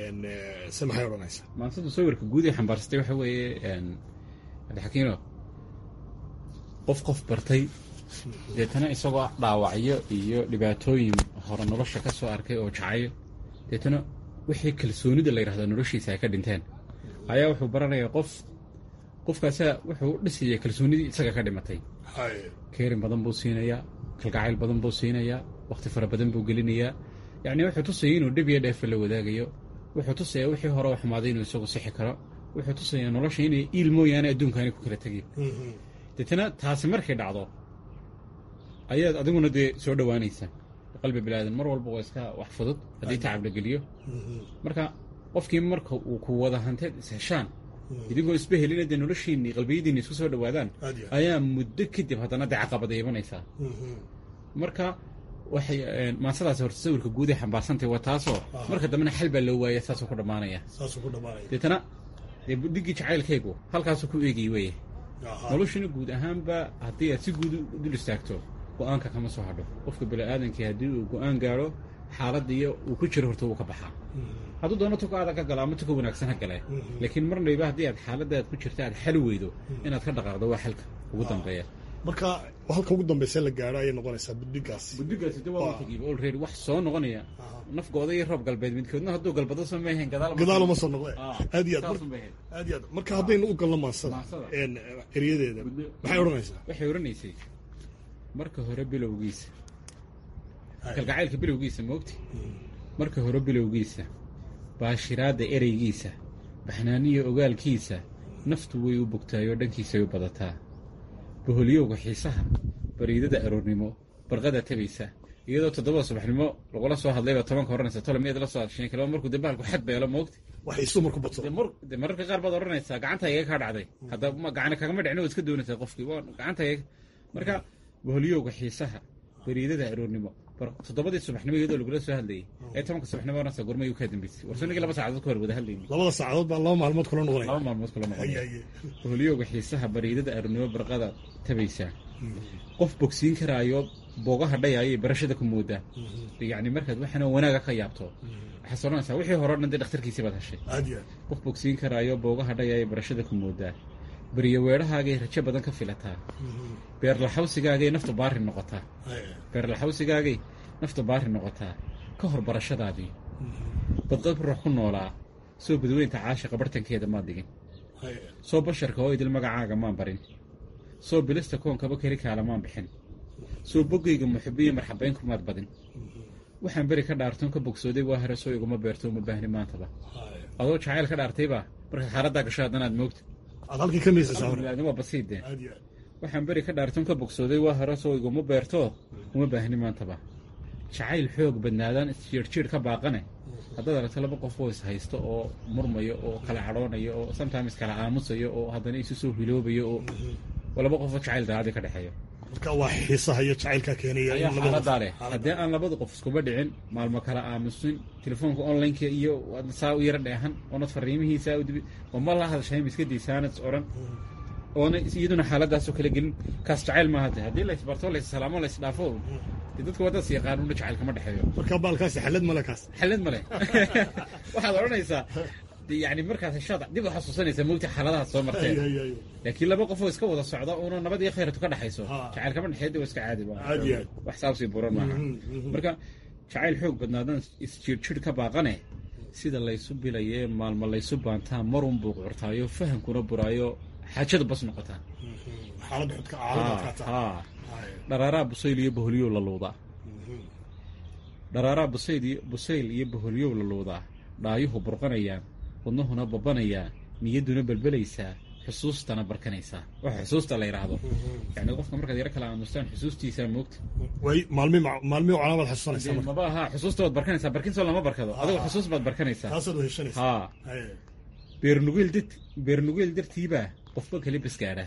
se maxay odhanaysaa maansadu sawirka guud ee xambaarsatay waxa weeye cabdixakiino qof qof bartay deetana isagoo dhaawacyo iyo dhibaatooyin hore nolosha ka soo arkay oo jacayo deetana wixii kalsoonida la yidhahdo noloshiisa ay ka dhinteen ayaa wuxuu baranayaa qof qofkaasaa wuxuu dhisaya kalsoonidii isaga ka dhimatay keerin badan buu siinayaa kalgacayl badan buu siinayaa wakhti fara badan buu gelinayaa yacni wuxuu tusaya inuu dhib iyo dheefa la wadaagayo wuxuu tusayaa wixii hore oo xumaaday inuu isagu sixi karo wuxuu tusayaa nolosha inay iil mooyaane adduunkaani ku kala tegin deetana taasi markay dhacdo ayaad adiguna dee soo dhowaanaysa qalbi bilaadan mar walba waa iska wax fudud haddii tacab la geliyo marka qofkii marka uu ku wada hanteed isheshaan idinkoo isba helina dee noloshiinii qalbiyadiinni isku soo dhowaadaan ayaa muddo kadib haddana dee caqabada imanaysaa marka waxay maasadaasi horta sawirka guud ee xambaarsantay waa taasoo marka dambena xal baa loo waaya saasuu ku dhammaanaya deetana dee budigii jacaylkaygu halkaasuu ku eegay weye noloshuna guud ahaanba haddii aad si guud u dul istaagto go-aanka kama soo hadho qofka bini-aadankii haddii uu go-aan gaadho xaaladda iyo uu ku jiro horta wuu ka baxaa hadduu doono tuka adag ka gala ama tuka wanaagsan ha gale laakiin marnayba haddii aad xaaladda aad ku jirta aad xali weydo inaad ka dhaqaaqdo waa xalka ugu dambeeya marka halka ugu dambaysa la gaadho ayay noqonaysaa budigaasi budigaasi de waa tagiiba already wax soo noqonaya nafgooda iyo roob galbeed midkoodna hadduu galbado soo maahayn gadaal gadaal uma soo noqde aad iyo aad aad iyo aad marka haddaynu u galno maansada eryadeeda maxay odhanaysaa waxay odhanaysay marka hore bilowgiisa kalgacaylka bilowgiisa moogti marka hore bilowgiisa baashiraadda ereygiisa baxnaaniyo ogaalkiisa naftu way u bogtaayoo dhankiisay u badataa boholyowga xiisaha bariidada aroornimo barqada tabaysa iyadoo toddobada subaxnimo lagula soo hadlayba tobanka odhanaysa tole miyaad la soo hadsheen kalaba markuu dee bahalku xad beelo moogti waxay isu marku badso de mararka qaar baad odhanaysaa gacanta iga kaa dhacday hadda gacana kagama dhicin waad iska doonaysaa qofkii waa gacanta iga marka boholyowga xiisaha bariidada aroornimo toddobadii subaxnimo iyadoo lagula soo hadlayay ee tobanka subaxnimo odhanaysa gormay u kaa dambeysay warsanigii laba saacadood ka hor wada hadlayni labada saacadood baa laba maalmood kula noqonaya laba maalmood kula noqonaya boholyowga xiisaha bariidada aroornimo barqada tabaysaa qof bogsiin karaayo boogaha dhayaayay barashada ku moodaa yacni markaad waxaana wanaaga ka yaabto waxaad odhanaysaa wixii hore o dhan dee dhakhtarkiisii baad heshay qof bogsiin karaayo boogaha dhayaayay barashada ku moodaa beriyo weedhahaagay rajo badan ka filataa beerlaxawsigaagay naftu baari noqotaa beerlaxawsigaagay naftu baari noqotaa ka hor barashadaadii badqab ruux ku noolaa soo badweynta caashiqa bartankeeda maad dhigin soo basharka oo idil magacaaga maan barin soo bilista koonkaba keli kaala maan bixin soo boggayga muxibiyo marxabaynkumaad badin waxaan beri ka dhaartoon ka bogsooday waa hore soo iguma beerto uma baahni maantaba adoo jacayl ka dhaartayba marka xaaladdaa gasho haddanaad moogta aad halkii ka miisaysaa hore waa basiide aad iyo aad waxaan beri ka dhaartoon ka bogsooday waa hore soo iguma beerto uma baahni maantaba jacayl xoog badnaadaan isjiirjiir ka baaqane haddaad aragto laba qof oo is haysto oo murmayo oo kala cadhoonayo oo sometimes kala aamusayo oo haddana isu soo hiloobayo oo oo laba qof oo jacayl daacadii ka dhexeeyo marka waa xiisaha iyo jacaylkaa keenaya in ayaa labada xaaladaa leh haddii aan labada qof iskuba dhicin maalmo kala aamusin telefoonka onlineka iyo waad saa u yara dheehan oonad fariimihiisaa u dibi oo ma la hadashayn iska daysaanad is odhan oona iyaduna xaaladaasoo kala gelin kaas jacayl maaha de haddii la isbarto la issalaamo la isdhaafo dee dadka waa dad is yaqaan una jacayl kama dhexeeyo marka baalkaasi xalad male kaas xalad male waxaad odhanaysaa de yani markaas heshaad dib u xasuusanaysaa mogta xaaladahaas soo marteen Ay, ay, ay. laakiin laba qof oo iska wada socda uuna nabad iyo khayratu ka dhexayso Ha. jacayl kama dhexeeya de waa iska caadi ba Aad iyo aad. wax saabsi buran maaha Mhm, mhm. marka jacayl xoog badnaadan isjiirjir ka baaqane sida laysu bilayee maalmo laysu baantaa marun buu curtaayo fahamkuna buraayo xaajadu bas noqotaa xaalad xudka xaaladaad Ha, ka taa ha. dharaaraa busayl iyo boholyow la luudaa dharaaraa busayl iyo busayl iyo boholyow la luudaa dhaayuhu burqanayaan wadnahuna babanayaa niyadduna belbelaysaa xusuustana barkanaysaa waxa xusuusta la yidhaahdo yani qofka markaad yaro kala aamustaan xusuustiisaa moogta way maalmi maalmi calaamaad xasuusanaysaa Dee marka maba aha xusuusta waad barkanaysaa barkinsoo lama barkado adigoo xusuus baad barkanaysaa taasaad weheshanaysaa haa Ay, beernugeel dad beernugeel dartiibaa qofba kala basgaadha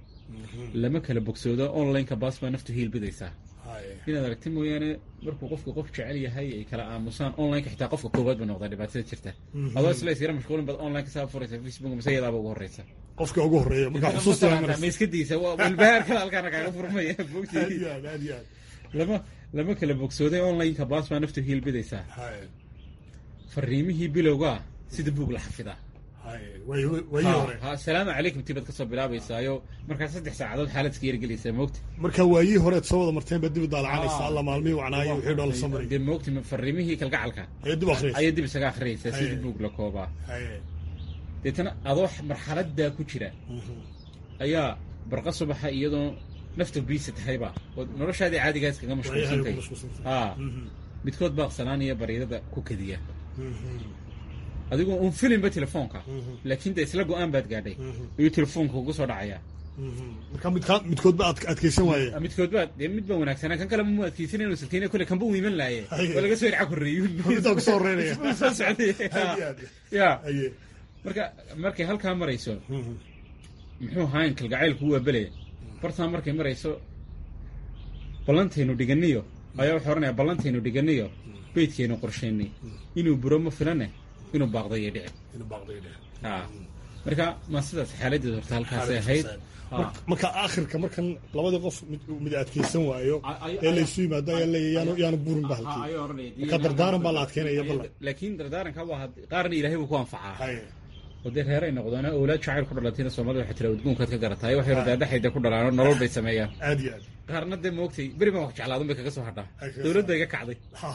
lama kala bogsoodo onlineka baas baa naftu hiilbidaysaa ay. inaad aragti mooyaane markuu qofka qof jecel yahay ay kala aamusaan onlineka xitaa qofka koowaad ba noqdaa dhibaatada jirta Mhm. adoo isla isyara mashquulin baad onlineka saa furaysa facebook mise iyadaaba ugu horeysa qofka ugu horeeya markaa xusuusta baa ma maraysa iska daysa waa walbahaarkada halkaana kaaga furmaya aad bogtii iyo aad aad iyo aad lama lama kala bogsooday onlineka baas baa naftu hiilbidaysaa Ay, fariimihii bilowga sida buug la xafidaa ay. way wayii hore ha salaamu calaykum tibaad kasoo bilaabaysaayo markaa saddex saacadood xaalad iska yargelaysaa moogta marka waayii horeed soo wada marteen baad dib u daalacanaysa alla maalmihii wacnaayo wixii dhool soo maray dee moogta fariimihii kalgacalka ayaa dib u akhriyaysa ayaa dib isaga akhriyaysaa sidii Aye. buug la koobaa Ay, deetana adoo marxaladaa ku jira ayaa barqa subaxa iyadoo nafta biisa tahayba oo noloshaadii caadigaa iskaga waayahay ku mashquulsantay mashquulsantay. haa Mhm, midkood baa aqsanaanaya baryadada ku kadiya mhm, adigoo un filinba telefoonka Mhm. laakiin de isla go-aan baad gaadhay Mhm. ayuu telefoonka ugu soo dhacayaa mhm. marka midkaa midkood ba ad- adkaysan waaye midkood baa dee mid baa wanaagsanaa kan kale mu adkeysan inuu silkeyna kole kanba u iman laaye Aye. waa laga soo irca korreeyun Middaa ku soo horeynaya. Wuu soo socday Aad iyo aad. ya Aye. marka markay halkaa marayso Mhm. muxuu ahayn kalgacaylku waa bele bartaa markay marayso ballantaynu dhiganiyo ayaa wuxuu odhanaya ballantaynu dhiganiyo beydkaynu qorshaynay inuu buro ma filane inuu baaqdayo dhici Inuu baaqday dheh. haa marka ma sidaas xaaladeed horta halkaasay ahayd Haa. Marka- marka aakhirka markan labadii qof mid mid adkaysan waayo Ay- ay- ee laysu yimaado ayaa leeyahay yaanu yaanu burin ba Haa, halkii ayuu odhanaya. marka dardaaran baa la adkeynaya ballan laakiin dardaaranka waa had- qaarna ilaahay buu ku anfacaa Hay. oo dee reeray noqdaan awlaad jacayl ku dhalatayna soomaalida waxay tira udgoonkaad ka garataay waxay radaadaxayda ku dhalaano nolol bay sameeyaan aad iyo aad qaarna dee moogtay beri baan wax jeclaadun bay kaga soo hadhaa Ay, kaga dowlad soo bay iga kacday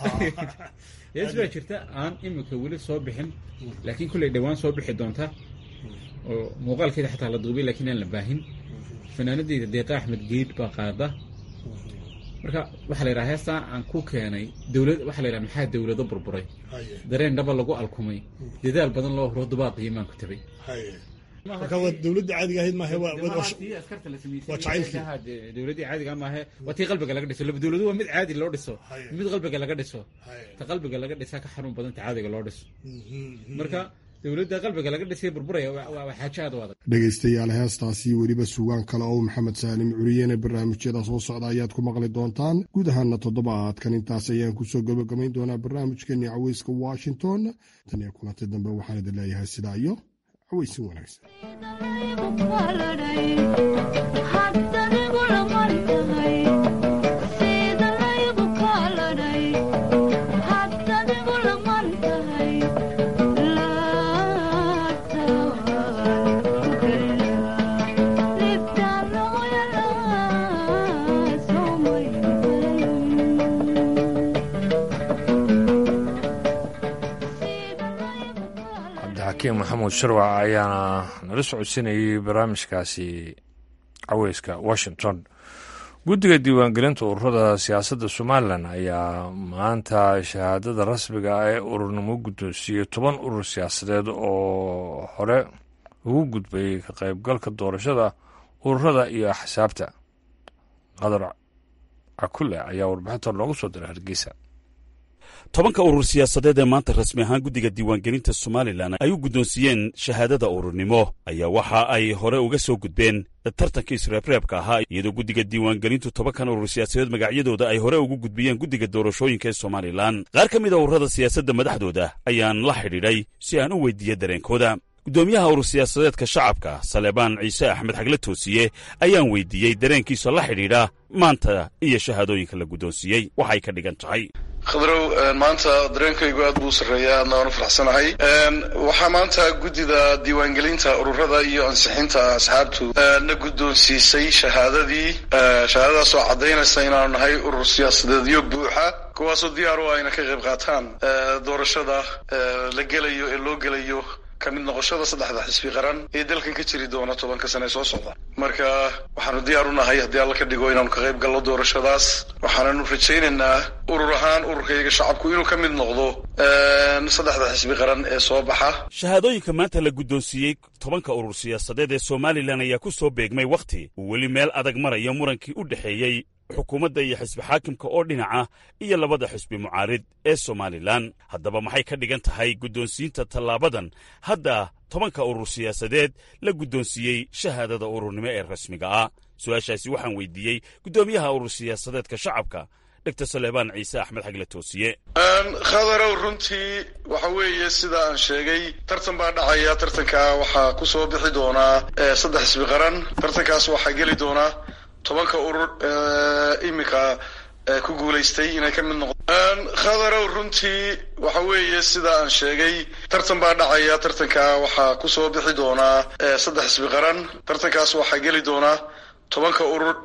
yees baa jirta aan imika weli soo bixin laakiin kulley dhowaan soo bixi doonta oo muuqaalkeeda xataa la duubay laakiin aan la baahin fanaanadeyda deeqa axmed geed baa qaada marka waxaa la yidhaha heestaa aan ku keenay dowlad waxaa la yidhaha maxaa dowlado burburay Haye. dareen dhaba lagu alkumay dadaal badan loo huro dubaaq iimaan ku tabay Haye. marka waa dowladda caadiga ahayd maahe waa waa- waa- waa jacaylkii. dowladdii caadiga maahe waa tii qalbiga laga dhiso laba dowladu waa mid caadi loo dhiso Haye. mid qalbiga laga dhiso Haye. ta qalbiga laga dhisaa ka xanuun badan ta caadiga loo dhiso Mhm. marka dowladda qalbiga laga dhisay burburaya waa waa- waa xaajo aad u adag dhegaystayaal heestaasi weliba sugaan kale oo maxamed saalim curiyene barnaamijyada soo socda ayaad ku maqli doontaan guud ahaana toddobaadkan intaas ayaan kusoo gabagabayn doonaa barnaamijkeeni caweyska washington tan iyo kulanti dambe waxaan idin leeyahay sidaa iyo caweysin wanaagsan cabdixakiim maxamuud sharwac ayaana nala socodsiinayay barnaamijkaasi caweyska washington guddiga diiwaangelinta ururada siyaasadda somalilan ayaa maanta shahaadada rasmiga ah ee ururnimo guddoonsiiyey toban urur siyaasadeed oo hore ugu gudbay ka qaybgalka doorashada ururada iyo axsaabta qadar cakule ayaa warbixinta loogu soo diray hargeysa tobanka urur siyaasadeed ee maanta rasmi ahaan guddiga diiwaangelinta somalilan ay u guddoonsiiyeen shahaadada ururnimo ayaa waxa ay hore uga soo gudbeen tartankii isreebreebka ahaa iyadoo guddiga diiwaangelintu tobankan urur siyaasadeed magacyadooda ay hore ugu gudbiyeen guddiga doorashooyinka ee somalilan qaar ka mid a ururada siyaasadda madaxdooda ayaan la xidhiidhay si aan u weydiiye dareenkooda guddoomiyaha urur siyaasadeedka shacabka saleebaan ciise axmed xagle toosiye ayaan weydiiyey dareenkiisa la xidhiidha maanta iyo shahaadooyinka la guddoonsiiyey waxay ka dhigan tahay khadrow maanta dareenkaygu aad buu u sarreeya aadna waan u faraxsanahay waxaa maanta guddida diiwaangelinta ururada iyo ansixinta asxaabtu na guddoonsiisay shahaadadii shahaadadaas oo caddaynaysa inaanu nahay urur siyaasadeedyo buuxa kuwaasoo diyaar u ah ina ka qayb qaataan doorashada la gelayo ee loo gelayo ka mid noqoshada saddexda xisbi qaran ee dalkan ka jiri doona tobanka sane soo socda marka waxaanu diyaar u nahay haddii alla ka dhigo inaanu ka qayb galno doorashadaas waxaananu rajaynaynaa urur ahaan ururkayga shacabku inuu ka mid noqdo saddexda xisbi qaran ee soo baxa shahaadooyinka maanta la guddoonsiiyey tobanka urur siyaasadeed ee somalilan ayaa ku soo beegmay wakhti uu weli meel adag marayo murankii u dhexeeyey xukuumadda iyo xisbi xaakimka oo dhinaca iyo labada xisbi mucaarid ee somalilan haddaba maxay ka dhigan tahay guddoonsiinta tallaabadan hadda tobanka urur siyaasadeed la guddoonsiiyey shahaadada ururnimo ee rasmiga ah su-aashaasi waxaan weydiiyey guddoomiyaha urur siyaasadeedka shacabka dogtor saleebaan ciise axmed xagle toosiye khadarow runtii waxa weeye sida aan sheegay tartan baa dhacaya tartanka waxaa ku soo bixi doonaa saddex xisbi qaran tartankaas waxaa geli doonaa tobanka urur iminka ku guulaystay inay ka mid noqdaan khadarow runtii waxa weeye sida aan sheegay tartan baa dhacaya tartanka waxaa ku soo bixi doonaa saddex xisbi qaran tartankaas waxaa geli doonaa tobanka urur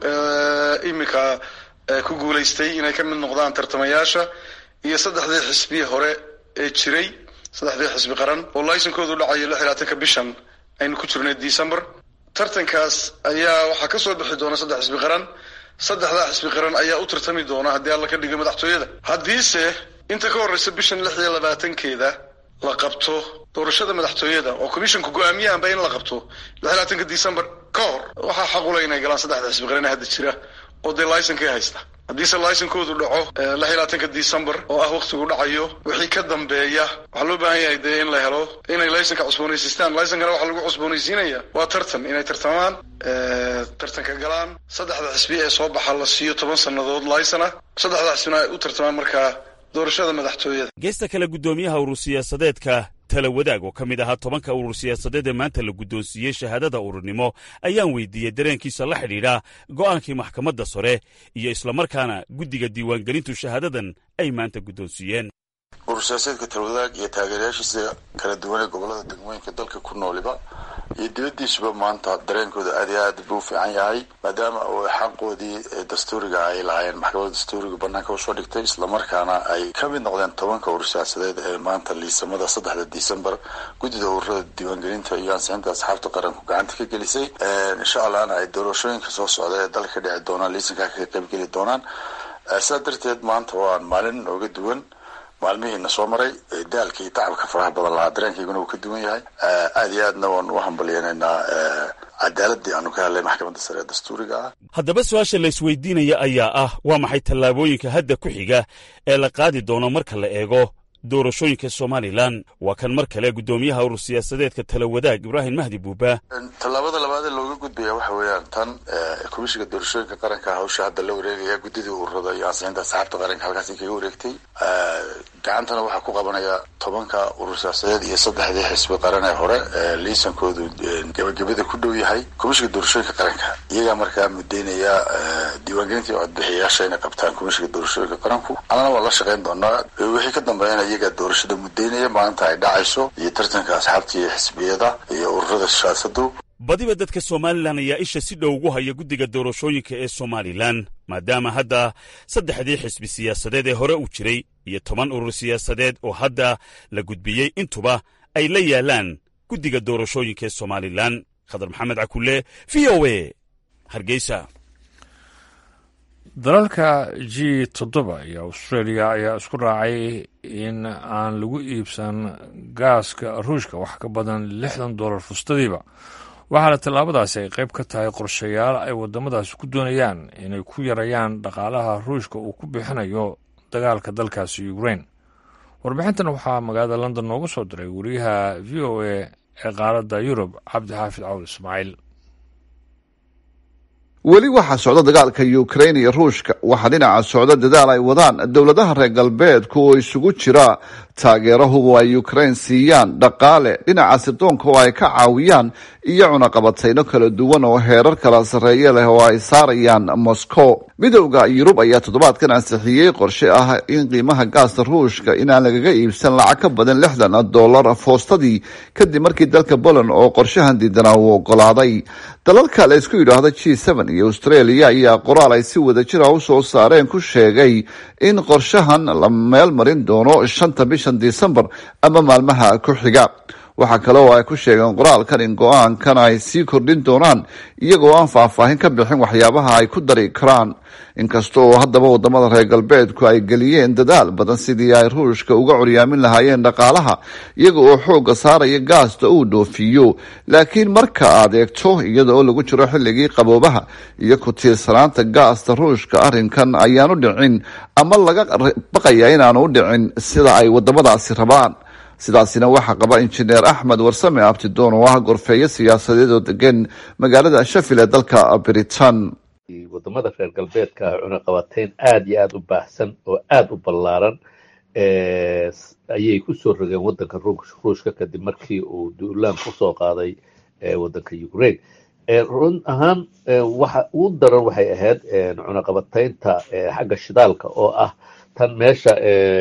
iminka ku guulaystay inay ka mid noqdaan tartamayaasha iyo saddexdii xisbi hore ee jiray saddexdii xisbi qaran oo laysankoodu dhacayo lix iyo labaatanka bishan aynu ku jirnay december tartankaas ayaa waxaa ka soo bixi doona saddex xisbi qaran saddexdaa xisbi qaran ayaa u tartami doona haddii alla ka dhigo madaxtooyada haddiise inta ka horreysa bishan lix iyo labaatankeeda la qabto doorashada madaxtooyada oo commissionka go-aamiyahanba in la qabto lix iyo labaatanka december ka hor waxaa xaqula inay galaan saddexda xisbi qaran ee hadda jira oo dee laysankii haysta haddiise laysankoodu dhaco lix iyo labaatanka december oo ah waktigu dhacayo wixii ka dambeeya waxaa loo baahan yahay dee in la helo inay laysanka cusboonaysiistaan laysankana waxaa lagu cusboonaysiinaya waa tartan inay tartamaan tartanka galaan saddexda xisbi ee soo baxa la siiyo toban sannadood laysana saddexda xisbina ay u tartamaan markaa doorashada madaxtooyada geesta kale guddoomiyaha urur siyaasadeedka tala wadaag oo ka mid ahaa tobanka urur siyaasadeed ee maanta la guddoonsiiyey shahaadada ururnimo ayaan weydiiyey dareenkiisa la xidhiidha go'aankii maxkamadda sare iyo islamarkaana guddiga diiwaangelintu shahaadadan ay maanta guddoonsiiyeen urur siyaasadeedka talwadaag iyo taageerayaashiisa kala duwan ee gobollada degmooyinka dalka ku nooliba iyo dibaddiisuba maanta dareenkooda aad iyo aad buu u fiican yahay maadaama uu xaqoodii dastuuriga ay lahaayeen maxkamadda dastuuriga bannaanka usoo dhigtay islamarkaana ay ka mid noqdeen tobanka urur siyaasadeed ee maanta liisamada saddexda december guddida ururada diiwaangelinta iyo ansixinta asxaabta qaranku gacanta ka gelisay insha allahna ay doorashooyinka soo socda ee dalka ka dhici doonaan liisankaa ka qaybgeli doonaan sidaa darteed maanta waa maalin ooga duwan maalmihiina soo maray daalka iyo tacabka faraha badan lahaa dareenkayguna uu ka duwan yahay aad iyo aadna waan u hambalyeynaynaa cadaaladii aanu ka hadlay maxkamadda sare ee dastuuriga ah haddaba su-aasha la isweydiinaya ayaa ah waa maxay tallaabooyinka hadda ku xiga ee la qaadi doono marka la eego doorashooyinka somalilan waa kan mar kale guddoomiyaha urur siyaasadeedka tala wadaag ibraahim mahdi buuba tallaabada labaad ee looga gudbaya waxa weeyaan tan komishiga doorashooyinka qaranka hawsha hadda la wareegaya guddidii ururada iyo ansixinta asxaabta qaranka halkaasi kaga wareegtay gacantana waxaa ku qabanaya tobanka urur siyaasadeed iyo saddexdii xisbi qaran ee hore liisankoodu gebagabada ku dhow yahay komishiga doorashooyinka qaranka iyagaa markaa mudeynaya diiwaangelinta iyo codbixiyayaasha inay qabtaan komishiga doorashooyinka qaranku annana waan la shaqayn doonaa wixii ka dambeeyana iyagaa doorashada mudeynaya maalinta ay dhacayso iyo tartanka asxaabta iyo xisbiyada iyo ururada siyaasadu badiba dadka somalilan ayaa isha si dhow ugu haya guddiga doorashooyinka ee somalilan maadaama hadda saddexdii xisbi siyaasadeed ee hore u jiray iyo toban urur siyaasadeed oo hadda la gudbiyey intuba ay la yaalaan guddiga doorashooyinka ee somalilan khadar maxamed cakulle v o e hargeysa dalalka g toddoba iyo australia ayaa isku raacay in aan lagu iibsan gaaska ruushka wax ka badan lixdan dollar fustadiiba waxaana tallaabadaasi ay qayb ka tahay qorshayaal ay waddamadaasi ku doonayaan inay ku yarayaan dhaqaalaha ruushka uu ku bixinayo dagaalka dalkaasi ukrain warbixintan waxaa magaalada london noogu soo diray wariyaha v o a ee qaaradda yurub cabdixaafid cawl ismaaciil weli waxaa socda dagaalka ukrain iyo ruushka waxaa dhinaca socda dadaal ay wadaan dowladaha reer galbeedku oo isugu jira taageerahubu ay ukrain siiyaan dhaqaale dhinaca sirdoonka oo ay ka caawiyaan iyo cunaqabatayno kala duwan oo heerar kala sarreeye leh oo ay saarayaan moscow midowda yurub ayaa toddobaadkan ansixiyey qorshe ah in qiimaha gaasta ruushka inaan lagaga iibsan lacag ka badan lixdan dollar foostadii kadib markii dalka poland oo qorshahan diidanaa uu ogolaaday dalalka la isku yidhaahdo g iyo australia ayaa qoraal ay si wada jira u soo saareen ku sheegay in qorshahan la meel marin doono shanta bishan disembar ama maalmaha ku xiga waxaa kale oo ay ku sheegeen qoraalkan in go-aankan ay sii kordhin doonaan iyagoo aan faahfaahin ka bixin waxyaabaha ay ku dari karaan inkasta oo haddaba wadamada reer galbeedku ay geliyeen dadaal badan sidii ay ruushka uga curyaamin lahaayeen dhaqaalaha iyaga oo xooga saaraya gaasta uu dhoofiyo laakiin marka aad eegto iyada oo lagu jiro xilligii qaboobaha iyo ku tiirsanaanta gaasta ruushka arrinkan ayaanu dhicin ama laga baqaya inaanu u dhicin sida ay wadamadaasi rabaan sidaasina waxaa qaba injineer axmed warsame abtidoon oo ah gorfeeyo siyaasadeed oo degan magaalada shafil ee dalka britain wadamada reer galbeedka cunaqabateyn aada iyo aada u baahsan oo aada u ballaaran ayay kusoo rogeen wadanka ruushka kadib markii uu duulaan kusoo qaaday wadanka ukraine run ahaan waxa ugu daran waxay ahayd cunaqabateynta xagga shidaalka oo ah tan meesha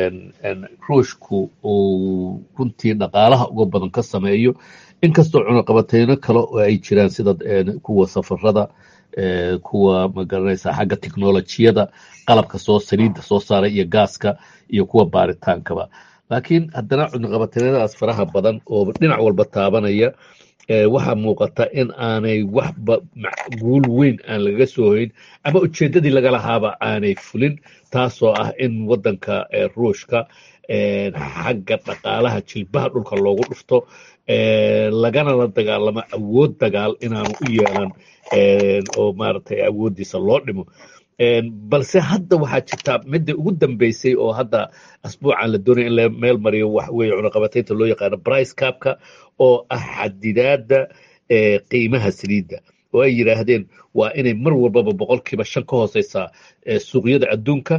ruushku uu runtii dhaqaalaha uga badan ka sameeyo inkastoo cunaqabateyno kale oo ay jiraan sida kuwa safarada kuwa magaranaysa xagga technolojiyada qalabka soo saliidda soo saaray iyo gaaska iyo kuwa baaritaankaba laakiin haddana cunaqabateynadaas faraha badan oo dhinac walba taabanaya waxaa muuqata in aanay waxba guul weyn aan lagaga soo hoyn ama ujeeddadii laga lahaaba aanay fulin taasoo ah in waddanka ruushka xagga dhaqaalaha jilbaha dhulka loogu dhufto lagana la dagaalamo awood dagaal inaanu u yeelan oo maaragtay awooddiisa loo dhimo balse hadda waxaa jirtaa midda ugu dambeysay oo hadda asbuucan la doonaya in la meel mariyo wax weeye cunaqabateynta loo yaqaano brice capka oo ah xadidaadda qiimaha saliidda oo ay yidhaahdeen waa inay mar walbaba boqolkiiba shan ka hooseysaa suuqyada adduunka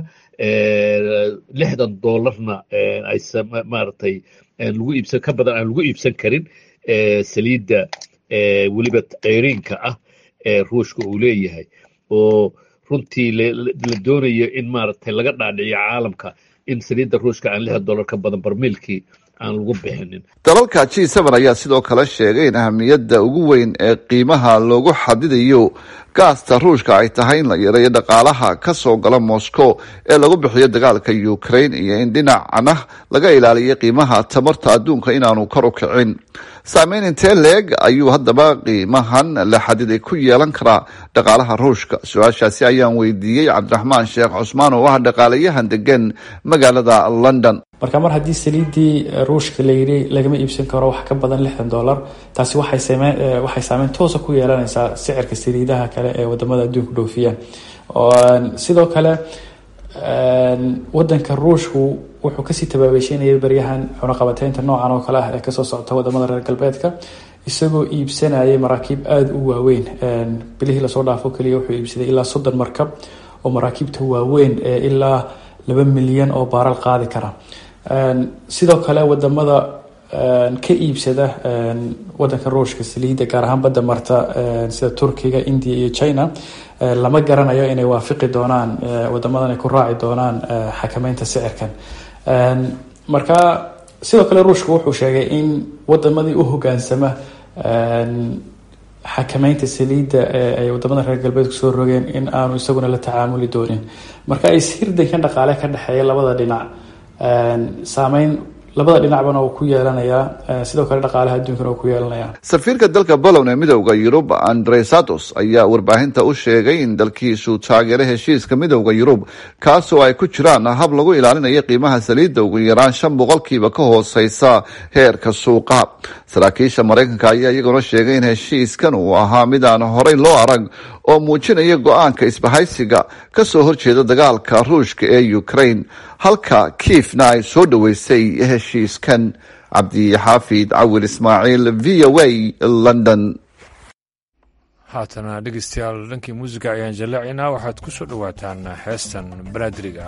lixdan doolarna ay maaragtay lagu iibsan ka badan aan lagu iibsan karin saliidda weliba ceyriinka ah ee ruushka uu leeyahay oo runtii la doonayo in maaragtay laga dhaadhiciyo caalamka in saliidda ruushka aan lixdan dollar ka badan barmiilkii aan lagu bixinin dalalka g seven ayaa sidoo kale sheegay in ahamiyadda ugu weyn ee qiimaha loogu xadidayo gaasta ruushka ay tahay in la yareeyo dhaqaalaha ka soo gala moscow ee lagu bixiyo dagaalka ukraine iyo in dhinacana laga ilaaliyo qiimaha tamarta adduunka inaanu kor u kicin saameyn intee leeg ayuu haddaba qiimahan la xadiday ku yeelan karaa dhaqaalaha ruushka su-aashaasi ayaan weydiiyey cabdiraxmaan sheekh cusmaan oo ah dhaqaalayahan degan magaalada london marka mar haddii saliiddii ruushka layidhi lagama iibsan karo wax ka badan lixdan dollar taasi waxay sameyn waxay saameyn toosa ku yeelanaysaa sicirka saliidaha kale ee wadamada adduunka dhoofiyaan sidoo kale wadanka ruushku wuxuu kasii tabaabeysheynayay baryahan cunaqabateynta noocan oo kale ah ee kasoo socota wadamada reer galbeedka isagoo iibsanayay maraakiib aada u waaweyn bilihii lasoo dhaafo keliya wuxuu iibsaday ilaa soddon markab oo maraakiibta waaweyn ee ilaa laba milyan oo baaral qaadi kara sidoo kale wadamada ka iibsada wadanka ruushka saliidda gaar ahaan badda marta sida turkiga india iyo china lama garanayo inay waafiqi doonaan wadamadan ay ku raaci doonaan xakameynta sicirkan marka sidoo kale ruushka wuxuu sheegay in wadamadii u hogaansama xakameynta saliidda ee ay wadamada reer galbeedku soo rogeen in aanu isaguna la tacaamuli doonin marka is hirdankan dhaqaale ka dhexeeya labada dhinac saameyn labada dhinacbana uu ku yeelanayaa sidoo kale dhaqaalaha adduunkana uu ku yeelanayaa safiirka dalka poland ee midowda yurub andre satos ayaa warbaahinta u sheegay in dalkiisu taageero heshiiska midowda yurub kaasoo ay ku jiraan hab lagu ilaalinayo qiimaha saliidda ugu yaraan shan boqolkiiba ka hooseysa heerka suuqa saraakiisha maraykanka ayaa iyaguna sheegay in heshiiskan uu ahaa mid aan horey loo arag oo muujinaya go-aanka isbahaysiga kasoo horjeeda dagaalka ruushka ee ukraine halka kiifna ay soo dhoweysay heshiiskan cabdixaafid cawil ismaaciil v o a london haatana dhegeystayaal dhankii muusiga ayaan jallaacaynaa waxaad ku soo dhowaataan heestan banaadiriga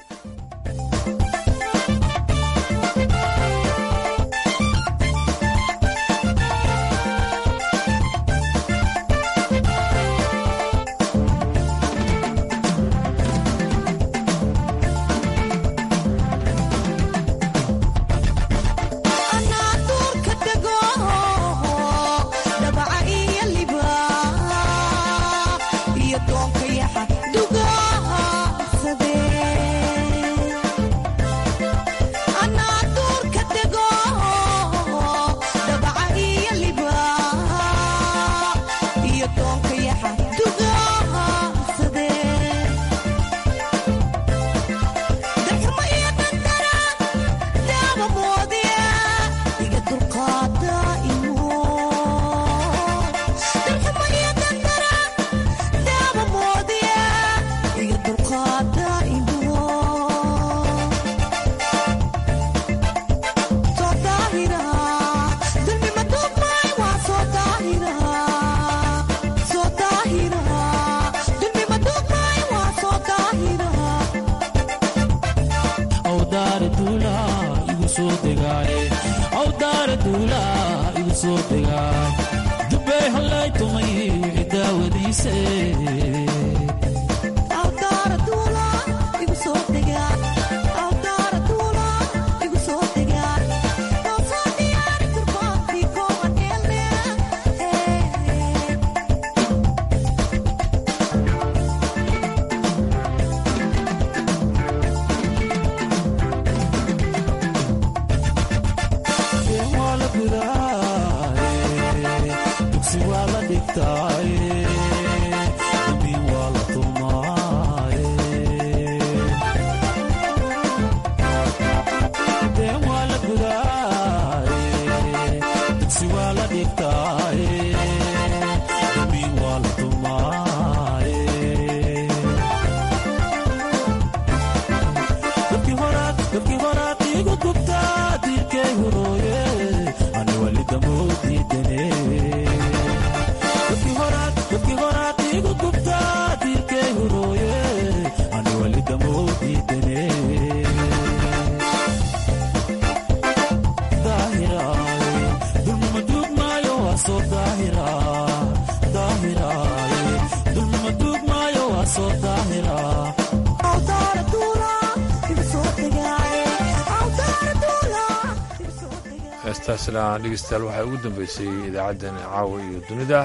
heestaasna dhegeystayaal waxaa ugu dambeysay idaacaddani caawa iyo dunida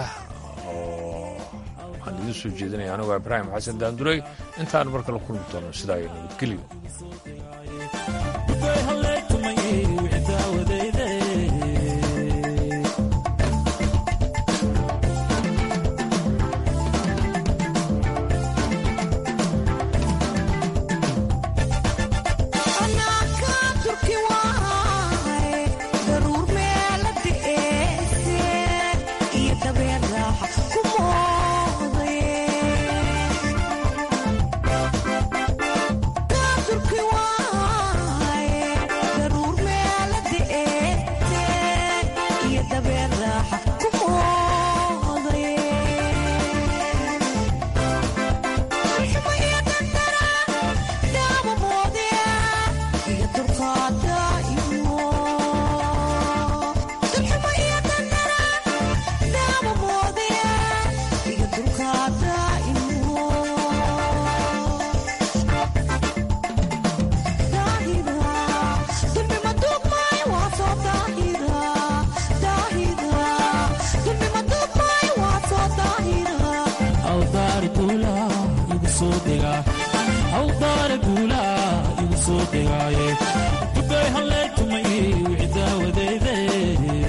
oo aan idiin soo jeedinaya anigoo ibraahim xasan daanduray intaan mar kale kulmi doono sidaa iyo nabadgelyo awdaara guulaa igu soo degaaye